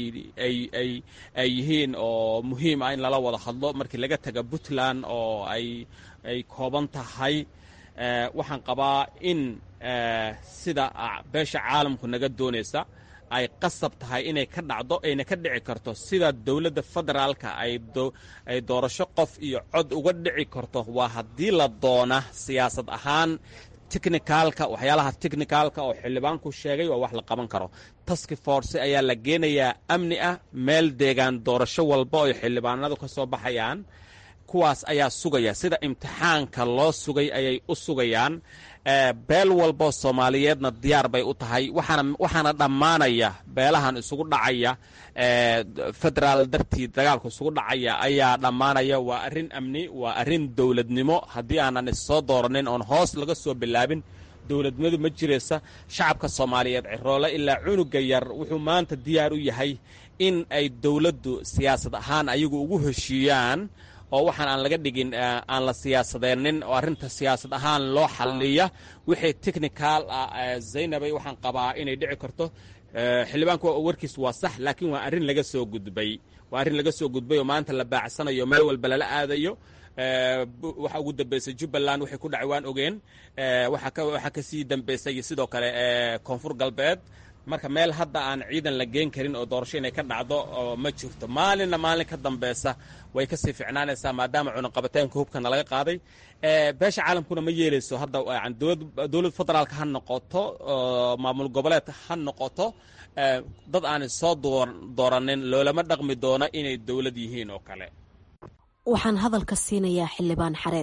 ay yihiin oo muhiim ah in lala wada hadlo markii laga taga puntland oo ay kooban tahay waxaan qabaa in sida beesha caalamku naga doonaysa ay qasab tahay inay ka dhacdo ayna ka dhici karto sida dowladda federaalka ay doorasho qof iyo cod uga dhici karto waa haddii la doona siyaasad ahaan technicaalka waxyaalaha technicaalka oo xildhibaanku sheegay waa wax la qaban karo taski force ayaa la geenayaa amni ah meel deegaan doorasho walba oo xildhibaanadu ka soo baxayaan kuwaas ayaa sugaya sida imtixaanka loo sugay ayay u sugayaan beel walboo soomaaliyeedna diyaar bay u tahay waxaana dhammaanaya beelahan isugu dhacaya federaal dartii dagaalku isugu dhacaya ayaa dhammaanaya waa arrin amni waa arrin dowladnimo haddii aanan issoo dooranin oon hoos laga soo bilaabin dowladnimadu ma jiraysa shacabka soomaaliyeed ciroole ilaa cunuga yar wuxuu maanta diyaar u yahay in ay dowladdu siyaasad ahaan ayagu ugu heshiiyaan oo waxaan aan laga dhigin aan la siyaasadeennin oo arrinta siyaasad ahaan loo xalliya wixii technical ah zaynabay waxaan qabaa inay dhici karto xildhibaanku warkiis waa sax laakiin waa arrin laga soo gudbay waa arrin laga soo gudbay oo maanta la baacsanayo meel walba lala aadayo waxa ugu dambeysay jubbaland waxay ku dhacay waan ogeen waxaa kasii dambeysay sidoo kale koonfur galbeed marka meel hadda aan ciidan la geen karin oo doorasho inay ka dhacdo oo ma jirto maalinna maalin ka dambaysa way kasii ficnaanaysaa maadaama cunaqabataynka hubkana laga qaaday beesha caalamkuna ma yeelayso hadda dowlad federaalka ha noqoto maamul goboleed ha noqoto dad aanay soo dooranin loolama dhaqmi doono inay dowlad yihiin oo kale waxaan hadalka siinayaa xildhibaan xareed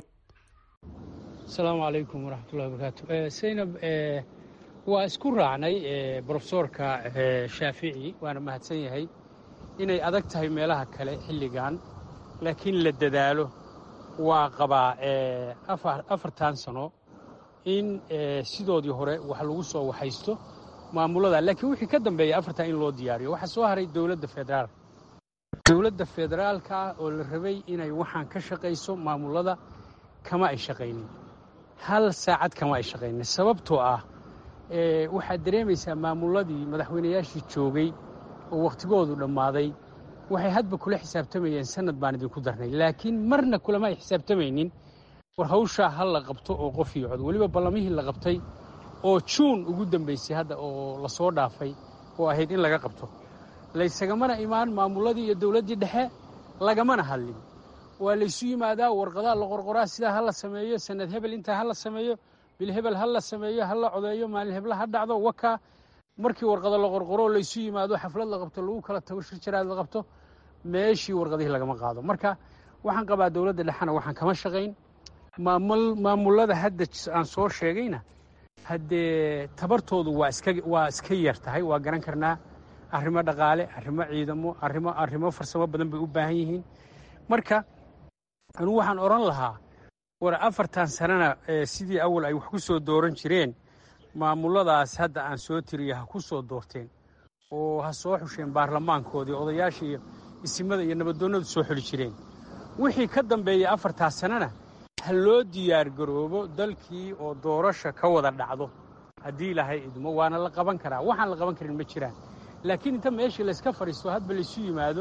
asalaamu calaykum waraxmatullahi wabarakaatu saynab waa isku raacnay brofesoorka shaafici waana mahadsan yahay inay adag tahay meelaha kale xilligan laakiin la dadaalo waa qabaa afartan sano in sidoodii hore wax lagu soo waxaysto maamulada laakiin wixii ka dambeeya afartan in loo diyaariyo waxaa soo haray dowladda federaalka dowladda federaalka ah oo la rabay inay waxaan ka shaqayso maamulada kama ay shaqaynin hal saacad kama ay shaqaynin sababtoo ah waxaad dareemaysaa maamuladii madaxweynayaashii joogay oo wakhtigoodu dhammaaday waxay hadba kula xisaabtamayeen sanad baan idinku darnay laakiin marna kulama ay xisaabtamaynin war hawshaa ha la qabto oo qof iyo cod weliba ballamihii la qabtay oo juun ugu dambaysay hadda oo la soo dhaafay oo ahayd in laga qabto laysagamana imaan maamuladii iyo dowladdii dhexe lagamana hadlin waa laysu yimaadaa warqadaa la qorqoraa sidaa ha la sameeyo sanad hebel intaa ha la sameeyo bil hebel ha la sameeyo ha la codeeyo maalin hebla ha dhacdo wakaa markii warqado la qorqoro laysu yimaado xaflad la qabto lagu kala tago shirjaraad la qabto meeshii warqadihii lagama qaado marka waxaan qabaa dowladda dhexena waxaan kama shaqayn maamulada hadda aan soo sheegayna haddee tabartoodu waa iska waa iska yar tahay waa garan karnaa arrimo dhaqaale arrimo ciidamo arrimo arrimo farsamo badan bay u baahan yihiin marka anugu waxaan odhan lahaa war afartan sanana sidii awal ay wax ku soo dooran jireen maamuladaas hadda aan soo tiriya ha ku soo doorteen oo ha soo xusheen baarlamaankoodii odayaasha iyo isimada iyo nabadoonnadu soo xuli jireen wixii ka dambeeya afartaas sanana ha loo diyaargaroobo dalkii oo doorasha ka wada dhacdo haddii ilaahay idmo waana la qaban karaa waxaan la qaban karin ma jiraan laakiin inta meeshii layska fadhiisto hadba laysu yimaado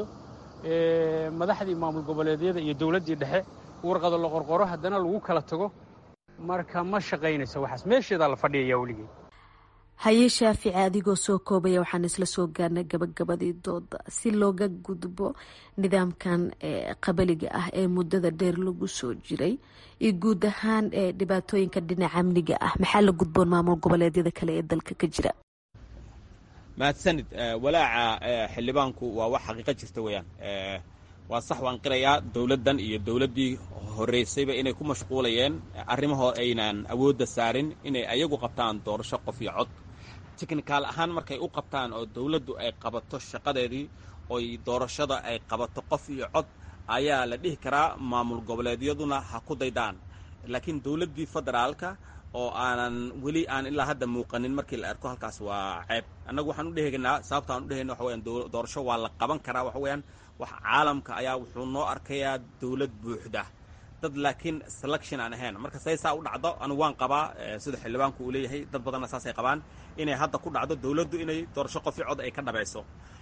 madaxdii maamul goboleedyada iyo dowladdii dhexe warqado la qorqoro haddana lagu kala tago marka ma shaqaynayso waxaas meesheedaa la fadhiyayaa weligey haye shaafici adigoo soo koobaya waxaan isla soo gaarnay gabagabadii dooda si looga gudbo nidaamkan qabaliga ah ee muddada dheer lagu soo jiray iyo guud ahaan dhibaatooyinka dhinaca amniga ah maxaa la gudboon maamul goboleedyada kale ee dalka ka jira mahadsanid walaaca xildhibaanku waa wax xaqiiqo jirta weeyaan waa sax waan qirayaa dowladdan iyo dowladdii horraysayba inay ku mashquulayeen arrimahoo aynan awoodda saarin inay ayagu qabtaan doorasho qof iyo cod tikhnikal ahaan markay u qabtaan oo dowladdu ay qabato shaqadeedii oy doorashada ay qabato qof iyo cod ayaa la dhihi karaa maamul goboleedyaduna ha ku daydaan laakiin dowladdii federaalka oo aanan weli aan ilaa hadda muuqanin markii la arko halkaas waa ceeb annagu waxaan u dhehegnaa sababta aan u dhehayna waxa weyaan doorasho waa la qaban karaa waxa weeyaan wax caalamka ayaa wuxuu noo arkayaa dowlad buuxda dad laakiin selection aan ahayn marka say saa u dhacdo anigu waan qabaa sida xildhibaanku uu leeyahay dad badanna saasay qabaan inay hadda ku dhacdo dowladdu inay doorasho qofi cod ay ka dhabayso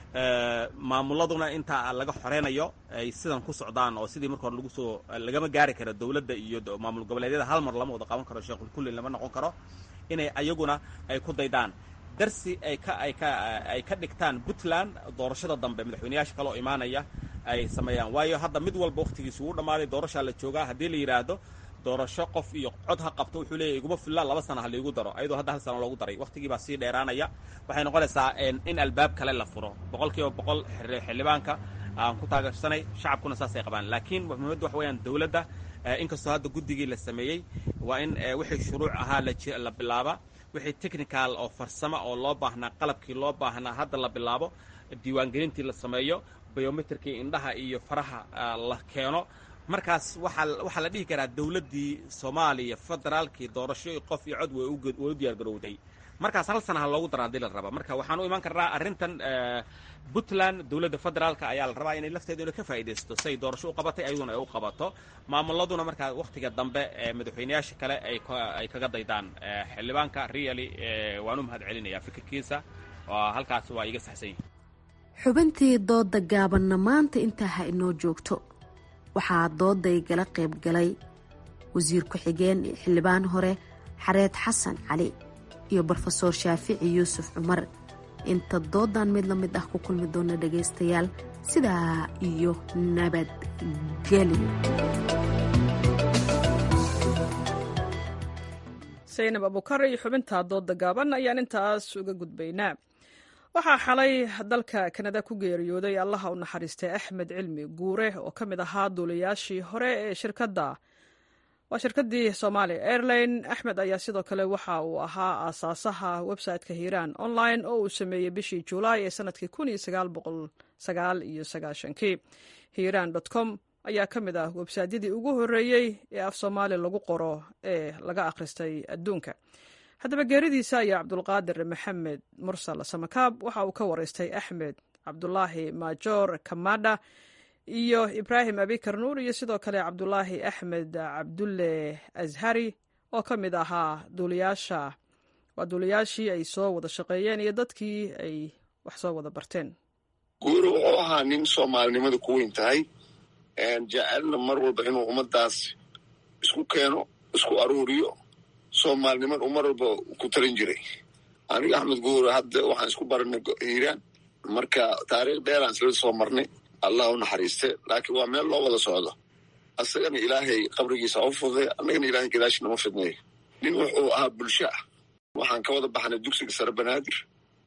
maamuladuna intaa laga xoreynayo ay sidan ku socdaan oo sidii marka hore lagu soo lagama gaari karo dowladda iyo maamul goboleedyada hal mar lama wada qaban karo sheekul kulli lama noqon karo inay ayaguna ay ku daydaan darsi ay ka ay ka ay ka dhigtaan puntland doorashada dambe madaxweyneyaasha kale oo imaanaya ay sameeyaan waayo hadda mid walba wakhtigiisu uu dhammaaday doorashaa la joogaa haddii la yidhaahdo doorasho qof iyo cod ha qabto wuxuu leeyahy iguma filla laba sana ha laigu daro ayadoo hadda hal sano loogu daray wakhtigii baa sii dheeraanaya waxay noqonaysaa in albaab kale la furo boqol kiiba boqol xildhibaanka aan ku taageersanay shacabkuna saasay qabaan laakiin muhiimadda waxa weyaan dowladda inkastoo hadda guddigii la sameeyey waa in wixii shuruuc ahaa la bilaaba wixii technical oo farsamo oo loo baahnaa qalabkii loo baahnaa hadda la bilaabo diiwaangelintii la sameeyo biometrikii indhaha iyo faraha la keeno markaas waxaa waxaa la dhihi karaa dowladdii soomaaliya federaalkii doorasho qof iyo cod way u diyaar garowday markaas hal sana ha loogu dara hadii la raba marka waxaan u imaan karnaa arrintan puntland dowladda federaalka ayaa la rabaa inay lafteedu ina ka faa'iidaysto say doorasho u qabatay ayaduna ay u qabato maamuladuna markaa wakhtiga dambe ee madaxweyneyaasha kale ay ay kaga daydaan xildhibaanka really waan u mahad celinayaa fikirkiisa halkaas waa iga saxsan yihin xubintii dooda gaabanna maanta intaa ha inoo joogto waxaa dooday gala qayb galay wasiir ku-xigeen iyo xildhibaan hore xareed xasan cali iyo brofesoor shaafici yuusuf cumar inta doodan mid la mid ah ku kulmi doona dhagaystayaal sidaa iyo nabadgelyo saynab abukar iyo xubinta dooda gaaban ayaan intaas uga gudbaynaa waxaa xalay dalka kanada ku geeriyooday allaha u naxariistay axmed cilmi guure oo ka mid ahaa duulayaashii hore ee shirkadda waa shirkaddii somalia airline axmed ayaa sidoo kale waxa uu ahaa aasaasaha website-ka hiiraan online oo uu sameeyey bishii julaay ee sanadkii kii hiiraan com ayaa ka mid ah websaadyadii ugu horreeyey ee af soomaali lagu qoro ee laga akhristay adduunka haddaba geeridiisa ayaa cabdulqaadir maxamed mursal samakaab waxa uu ka waraystay axmed cabdulaahi maajoor kamadha iyo ibraahim abikar nuur iyo sidoo kale cabdulaahi axmed cabdulle ashari oo ka mid ahaa duuliyaasha waa duuliyaashii ay soo wada shaqeeyeen iyo dadkii ay wax soo wada barteen guuri wuxuu ahaa nin soomaalinimada ku weyn tahay jecelna mar walba inuu ummadaas isku keeno isku aruuriyo soomaalinimad uu mar walba ku talin jiray aniga axmed guure hadda waxaan isku baranay hiiraan marka taariikh dheeraan isla soo marnay allah u naxariiste laakiin waa meel loo wada socdo asagana ilaahay qabrigiisa u fuday annagana ilahay gadaashi nama fidneeyo nin wuxuu ahaa bulsho ah waxaan ka wada baxnay dugsiga sare banaadir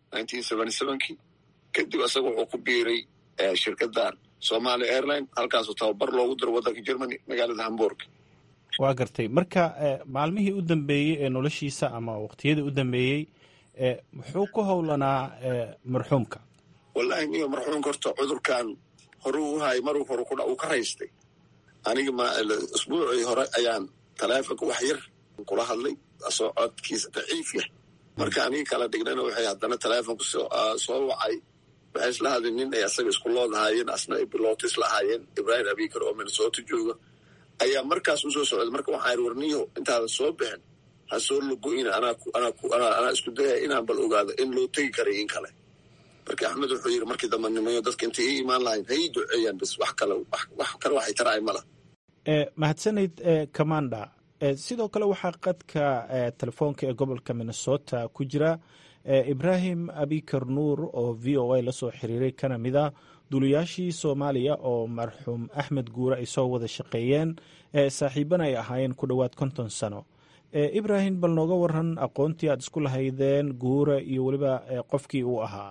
kii kadib asaga wuxuu ku biiray shirkaddan somalia airline halkaasoo tababar loogu diro waddanka germany magaalada hamburg waa gartay marka maalmihii u dambeeyey ee noloshiisa ama waqtiyadii u dambeeyey muxuu ku howlanaa marxuumka wallahi niyo marxuumka horta cudurkan horuu u hayay maruu hore uu ka raystay aniga isbuucii hore ayaan taleefonka wax yar kula hadlay asoo codkiisa daciif yah marka aniga kala dhignana waxay haddana taleefonka soo wacay waxay isla hadleen nin ay asaga isku loodhaayeen asna ay bilooto isla ahaayeen ibraahim abikar oo minnesota jooga ayaa markaas usoo socday marka waxaa yidhi warniyo intaadan soo bixin ha soo logo-ina anaa isku dayaya inaan bal ogaado in loo tegi karay in kale marka axmed wuxuu yidhi markii dambe nimayo dadka intay ii imaan lahayn ha ii duceeyaan bas wax kale wax kale waxay taraay mala mahadsanayd commanda sidoo kale waxaa qadka telefoonka ee gobolka minnesota ku jira ibraahim abikar nuur oo v o a lasoo xiriiray kana mid a duulayaashii soomaaliya oo marxuum axmed guure ay soo wada shaqeeyeen saaxiibana ay ahaayeen ku dhowaad konton sano ibraahim bal nooga waran aqoontii aad isku lahaydeen guure iyo weliba qofkii uu ahaa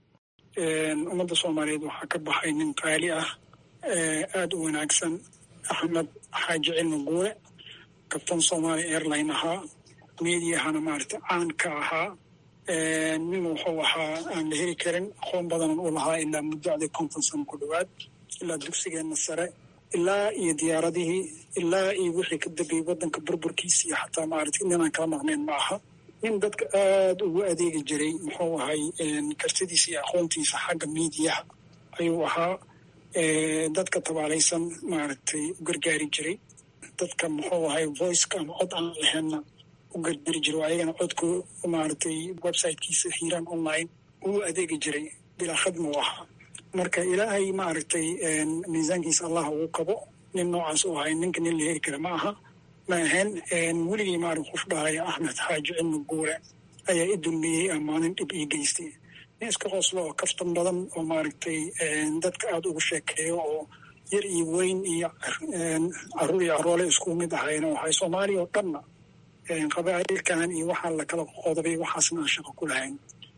ummadda soomaaliyeed waxaa ka baxay nin qaali ah aada u wanaagsan axmed xaaji cilmi guure kabtan somalia airline ahaa meediyahana maarata caan ka ahaa nin wuxuu ahaa aan la heli karin aqoon badanan u lahaa ilaa muddacdii konton sano ku dhowaad ilaa dugsigeenna sare ilaa iyo diyaaradihii ilaa iyo wixii ka dambeeyey waddanka burburkiisa iyo xataa maarata ninaan kala maqnayn ma aha nin dadka aada ugu adeegi jiray muxuu ahay kartidiisa iyo aqoontiisa xagga miidiyaha ayuu ahaa dadka tabaalaysan maaragtay u gargaari jiray dadka muxuu ahay voiceka ama cod aan laheynna u gargari jiray oo ayagana codku maaragtay websitekiisa hiiraan online uu adeegi jiray bilaa khadma u ahaa marka ilaahay maaragtay miisaankiisa allah ugu qabo nin noocaas u ahay ninka nin la heli kara ma aha ma ahayn weligii maarag qof dhahaya axmed xaaji cilmi guure ayaa i dulmiyey amaanin dhib ii geystay nin iska qooslo oo kaftan badan oo maaragtay dadka aada ugu sheekeeyo oo yar iyo weyn iyo caruur iyo caroole isku mid ahayna waxay soomaaliya oo dhanna qabaa'ilkan iyo waxaa lakala qodobay waxaasna aan shaqo ku lahayn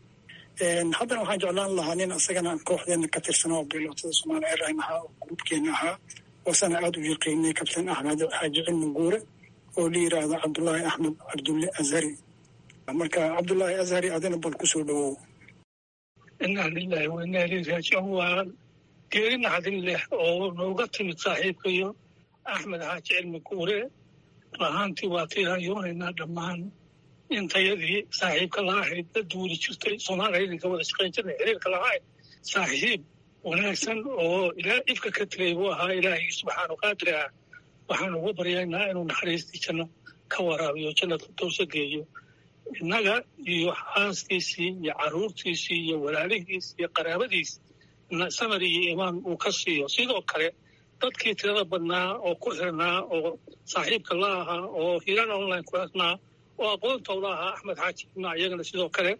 haddana waxaan jeclaan lahaa nin isagana kooxdeena ka tirsan oo bilootada somalia airline ahaa oo gruubkeena ahaa oosana aada u yaqiinay kabtan axmed xaaji cilmi guure oo la yiraahdo cabdullaahi axmed cabdulle azhari marka cabdullaahi azhari adina bal kusoo dhawow inaa lilahi wa inaa ileyhi raajicuun waa geeri naxdin leh oo nooga timid saaxiibkayo axmed xaaji cilmi guure lahaantii waa tiirayoonaynaa dhammaan intayadii saaxiibka la ahayd dad duuli jirtay soomaaliya idinka wada shaqayn jirnay xiriirka lahayd saaxiib wanaagsan oo ilaa ifka ka tegay buu ahaa ilaahay subxaanu qaadir ah waxaan ugu baryaynaa inuu naxariistii janno ka waraabiyo jannada dowsa geeyo innaga iyo xaaskiisii iyo carruurtiisii iyo walaalihiis iyo qaraabadiis samar iyo imaan uu ka siiyo sidoo kale dadkii tirada badnaa oo ku xirnaa oo saaxiibka la ahaa oo hiiraan online ku xirnaa oo aqoontooda ahaa axmed xaaji ibna iyagana sidoo kale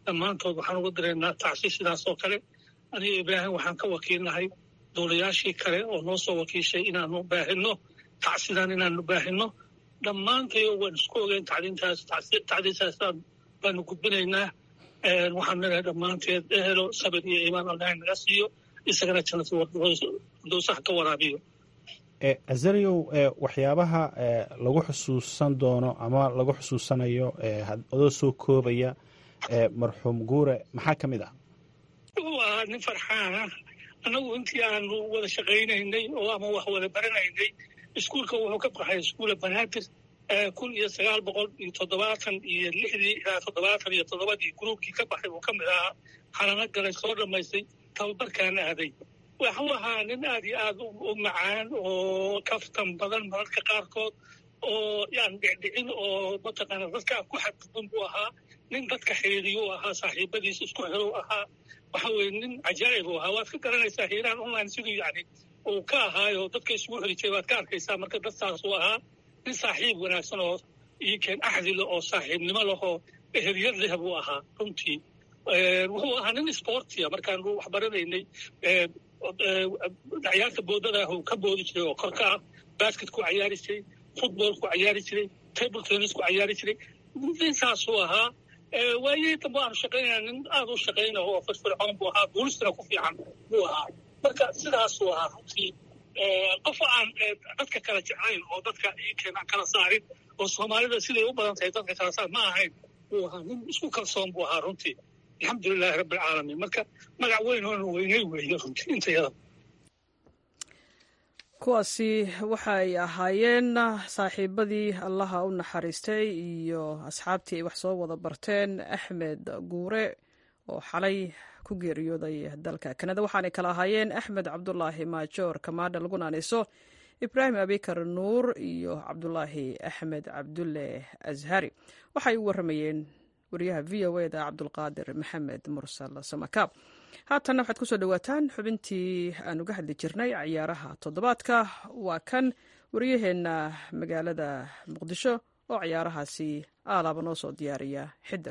dhammaantood waxaan uga dareennaa tacsi sidaas oo kale aniga ibraahim waxaan ka wakiilnahay dowlayaashii kale oo noo soo wakiishay inaanu baahinno tacsidan inaanu baahinno dhammaantayo waan isku ogeyn tacdiintaas tacdiintaasaan baanu gudbinaynaa waxaan leedahay dhammaanteed ehelo sabir iyo iimaan allah naga siiyo isagana jannatudowsaha ka waraabiyo azariyow waxyaabaha lagu xusuusan doono ama lagu xusuusanayo adoo soo koobaya marxuum guure maxaa ka mid ah wuxuu ahaa nin farxaana annagu intii aanu wada shaqaynaynay oo ama wax wada baranaynay iskuulka wuxuu ka baxay iskuula banaadir kun iyo sagaal boqol iyo toddobaatan iyo lixdii ilaa toddobaatan iyo toddobadii gruubkii ka baxay uu ka mid ahaa xalano galay soo dhammaystay tababarkaana aaday waxuu ahaa nin aad iyo aad u macaan oo kaftan badan mararka qaarkood oo yaan dhicdhicin oo mataqaana dadka ku xadgudban buu ahaa nin dadka xiriiriyuu ahaa saaxiibadiis isku xerow ahaa waxa weye nin cajaa'ib u ahaa waad ka garanaysaa hiiraan online siduu yani uu ka ahaayo dadka isugu xiri jiray waad ka arkaysaa marka dadtaasuu ahaa nin saaxiib wanaagsan oo iikeen axdi leh oo saaxiibnimo leh oo eheliyad leh buu ahaa runtii wuxuu ahaa nin sportia markaanu wax baranaynay ciyaarta boodadaah uu ka boodi jiray oo korka ah basketku cayaari jiray footballku cayaari jiray table tennisku cayaari jiray ninsaasuu ahaa waayihii dambe aanu shaqaynaya nin aad u shaqayna oo firfircoon buu ahaa boolistana ku fiican buu ahaa marka sidaasuu ahaa runtii qof aan dadka kala jeclayn oo dadka iikeen aan kala saarin oo soomaalida siday u badan tahay dadka kala saar ma ahayn buu ahaa nin isku kalsoon buu ahaa runtii alxamdulilaahi rabbi alcaalamiin marka magac weyn oona weynay weeye runtii intayada kuwaasi waxay ahaayeen saaxiibadii allaha u naxariistay iyo asxaabtii ay wax soo wada barteen axmed guure oo xalay ku geeriyooday dalka kanada waxaanay kala ahaayeen axmed cabdulaahi maajoor kamaadha lagu naanayso ibraahim abikar nuur iyo cabdulaahi axmed cabdulle ashari waxay u waramayeen wariyaha v o eda cabdulqaadir maxamed mursal samakaab haatanna waxaad kusoo dhowaataan xubintii aan uga hadli jirnay ciyaaraha toddobaadka waa kan wariyaheenna magaalada muqdisho oo ciyaarahaasi aalaaba noo soo diyaariya xidir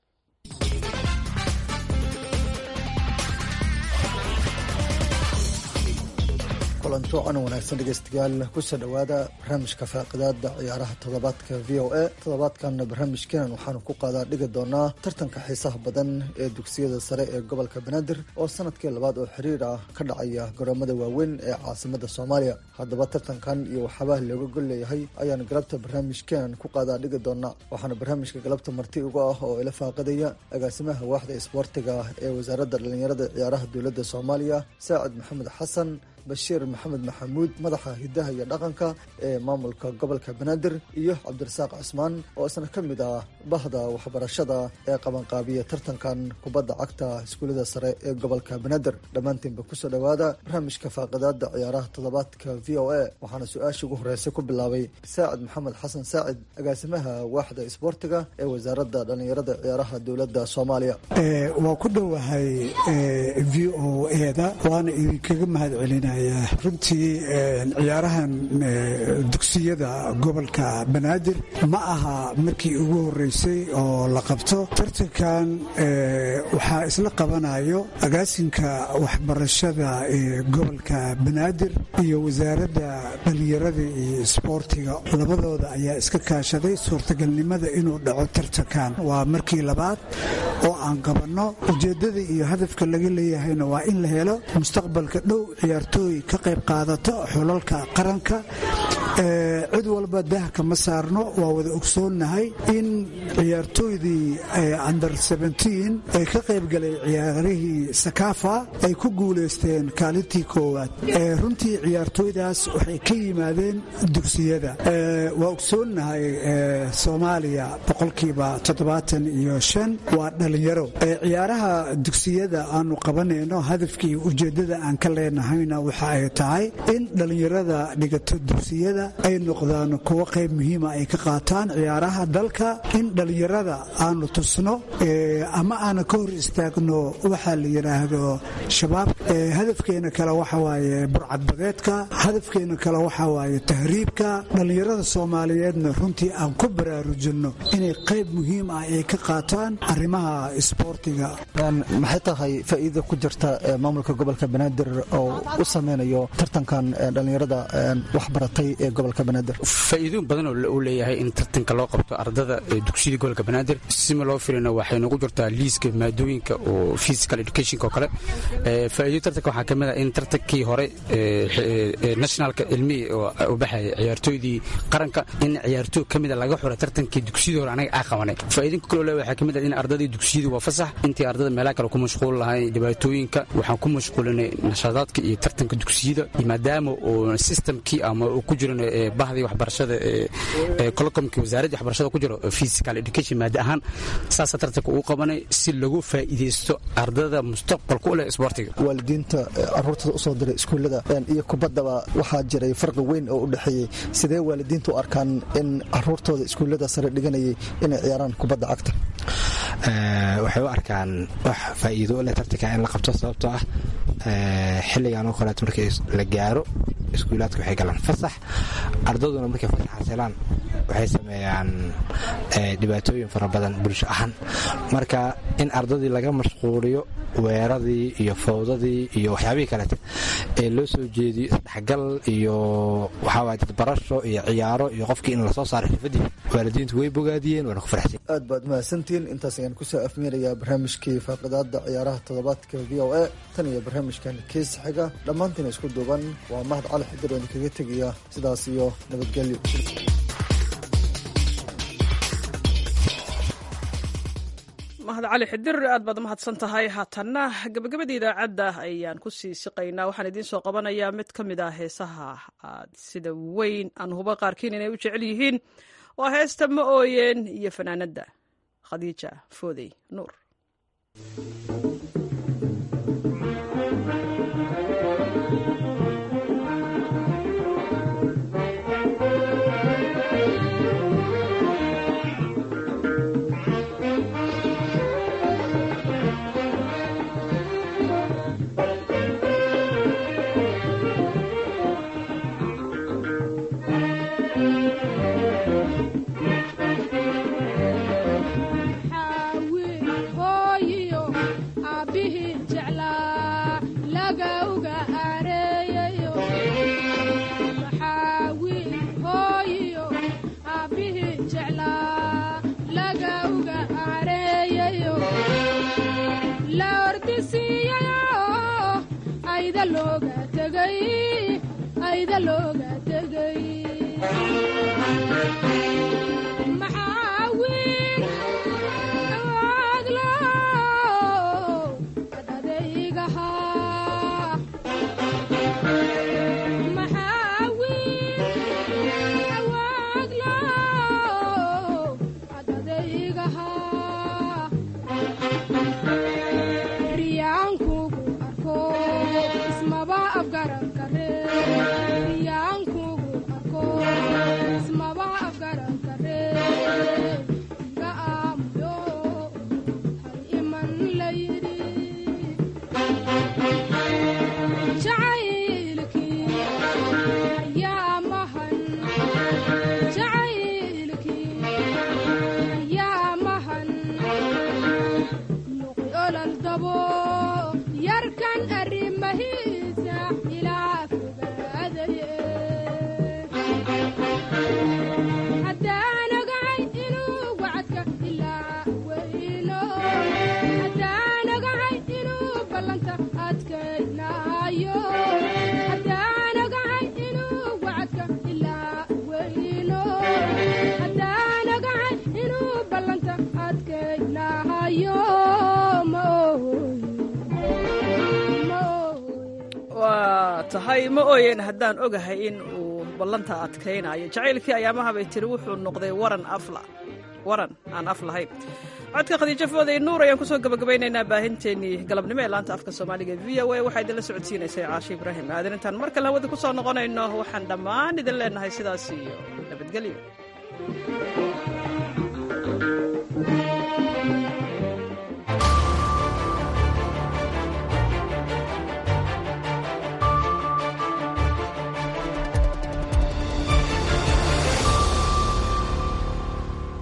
kulanto can wanaagsan dhegeystayaal kusoo dhowaada barnaamijka faaqidaada ciyaaraha toddobaadka v o a toddobaadkanna barnaamijkeenan waxaanu ku qaadaa dhigi doonaa tartanka xiisaha badan ee dugsiyada sare ee gobolka banaadir oo sanadkii labaad oo xiriir ah ka dhacaya garoomada waaweyn ee caasimada soomaaliya haddaba tartankan iyo waxyaabaha looga gol leeyahay ayaanu galabta barnaamijkeenan ku qaadaa dhigi doonaa waxaana barnaamijka galabta marti uga ah oo ila faaqidaya agaasimaha waaxda isboortiga ee wasaaradda dhallinyarada ciyaaraha dowladda soomaaliya saacid maxamed xasan bashiir maxamed maxamuud madaxa hidaha iyo dhaqanka ee maamulka gobolka banaadir iyo cabdirasaaq cusmaan oo isna ka mid ah bahda waxbarashada ee qabanqaabiya tartankan kubadda cagta iskuullada sare ee gobolka banaadir dhammaantiinba kusoo dhowaada barnaamijka faaqidaada ciyaaraha toddobaadka v o a waxaana su-aashii ugu horreysay ku bilaabay saacid maxamed xasan saacid agaasimaha waaxda isboortiga ee wasaaradda dhallinyarada ciyaaraha dowladda soomaaliya waa ku dhowahay v o eda waana idinkaga mahad celina runtii ciyaarahan dugsiyada gobolka banaadir ma aha markii ugu horeysay oo la qabto tartankan waxaa isla qabanayo agaasinka waxbarashada ee gobolka banaadir iyo wasaaradda dhallinyarada iyo isboortiga labadooda ayaa iska kaashaday suurtagalnimada inuu dhaco tartankan waa markii labaad oo aan qabanno ujeeddada iyo hadafka laga leeyahayna waa in la helo mustaqbalka dhow ciyaarto ka qayb qaadato xulalka qaranka cid walba dahka ma saarno waa wada ogsoonnahay in ciyaartooydii under ay ka qayb galay ciyaarihii sakaafa ay ku guulaysteen kaalintii koowaad runtii ciyaartooydaas waxay ka yimaadeen dugsiyada waa ogsoonnahay soomaaliya boqolkiiba toddobaatan iyo shan waa dhallinyaro ciyaaraha dugsiyada aanu qabanayno hadafkii ujeeddada aan ka leenahayna waxa ay tahay in dhallinyarada dhigato dugsiyada dhallinyarada ay noqdaan kuwo qayb muhiima ay ka qaataan ciyaaraha dalka in dhallinyarada aanu tusno ama aana ka hor istaagno waxaa la yidhaahdo shabaab hadafkeena kale waxa waaye burcadbadeedka hadafkeena kale waxa waaye tahriibka dhallinyarada soomaaliyeedna runtii aan ku baraarujinno inay qayb muhiim ah ay ka qaataan arrimaha isboortiga maxay tahay faa'iida ku jirta maamulka gobolka banaadir oo u sameynayo tartankan dhallinyarada waxbaratay ee gobolka banaadir faa'iidooyin badan oo uu leeyahay in tartanka loo qabto ardada dugsiyada gobolka banaadir sima loo filina waxay nagu jirtaa liiska maadooyinka oo physical educationka oo kale faa'iido tartanka waxaa ka mid ah in tartankii hore nationalka ilmihii oo baxaya ciyaartooydii qaranka in ciyaartooy ka mida laga xura tartankii dugsiyadii hore anaga aa qabanay faa'iidinka kaloo le waxaa ka mid ah in ardadii dugsiyadii waa fasax intii ardada meelaha kale ku mashquul lahayn dhibaatooyinka waxaan ku mashquulinay nashaadaadka iyo tartanka dugsiyada maadaama oo systemkii ama uu ku jiran bahdii waxbarashada colocomkii wasaaraddii waxbarashada ku jiro physical education maada ahaan saasa tartanka uu qabanay si lagu faa'iidaysto ardada mustaqbalka u leh isboortiga waalidiinta caruurtada usoo diray iskuullada iyo kubaddaba waxaa jiray farqi weyn oo u dhexeeyey sidee waalidiintu u arkaan in caruurtooda iskuullada sare dhiganayay inay ciyaaraan kubadda cagta waxay u arkaan wax faa'iido u leh tartanka in la qabto sababtoo ah xilligan oo kaleeto markii la gaaro iskuulaadka waxay galaan fasax ardaduna markay fasaxaas helaan waxay sameeyaan dhibaatooyin fara badan bulsho ahaan marka in ardadii laga mashquuliyo weeradii iyo fawdadii iyo waxyaabihii kaleete ee loo soo jeediyo isdhexgal iyo waxaawaay dadbarasho iyo ciyaaro iyo qofkii in lasoo saaro xirfadii waalidiintu way bogaadiyeen waana ku farxsan aad baad mahadsantihiin intaas ayaan kusoo afmiirayaa barnaamijkii faaqidaada ciyaaraha toddobaadka v o a tan iyo barnaamijkan kiis xiga dhammaantiina isku duuban waa mahad cali xidir oo idinkaga tegaya sidaas iyo nabadgelyo mahad cali xidir aad baad mahadsan tahay haatanna gabagabada idaacadda ayaan ku sii siqaynaa waxaan idiin soo qabanayaa mid ka mid ah heesaha aad sida weyn aan huba qaarkiin inay u jecel yihiin waa heesta ma ooyeen iyo fanaanadda khadiija foodey nuur tahay ma ooyeen haddaan ogahay in uu ballanta adkaynayo jacaylkii ayaamaha bay tiri wuxuu noqday waran afla waran aan af lahayn codka khadiijo fooday nuur ayaan kusoo gabagabaynaynaa baahinteennii galabnimo ee laanta afka soomaaliga v o a waxaa idinla socodsiinaysay caashi ibraahim aadan intaan mar kale hawada ku soo noqonayno waxaan dhammaan idin leenahay sidaas iyo nabadgelyo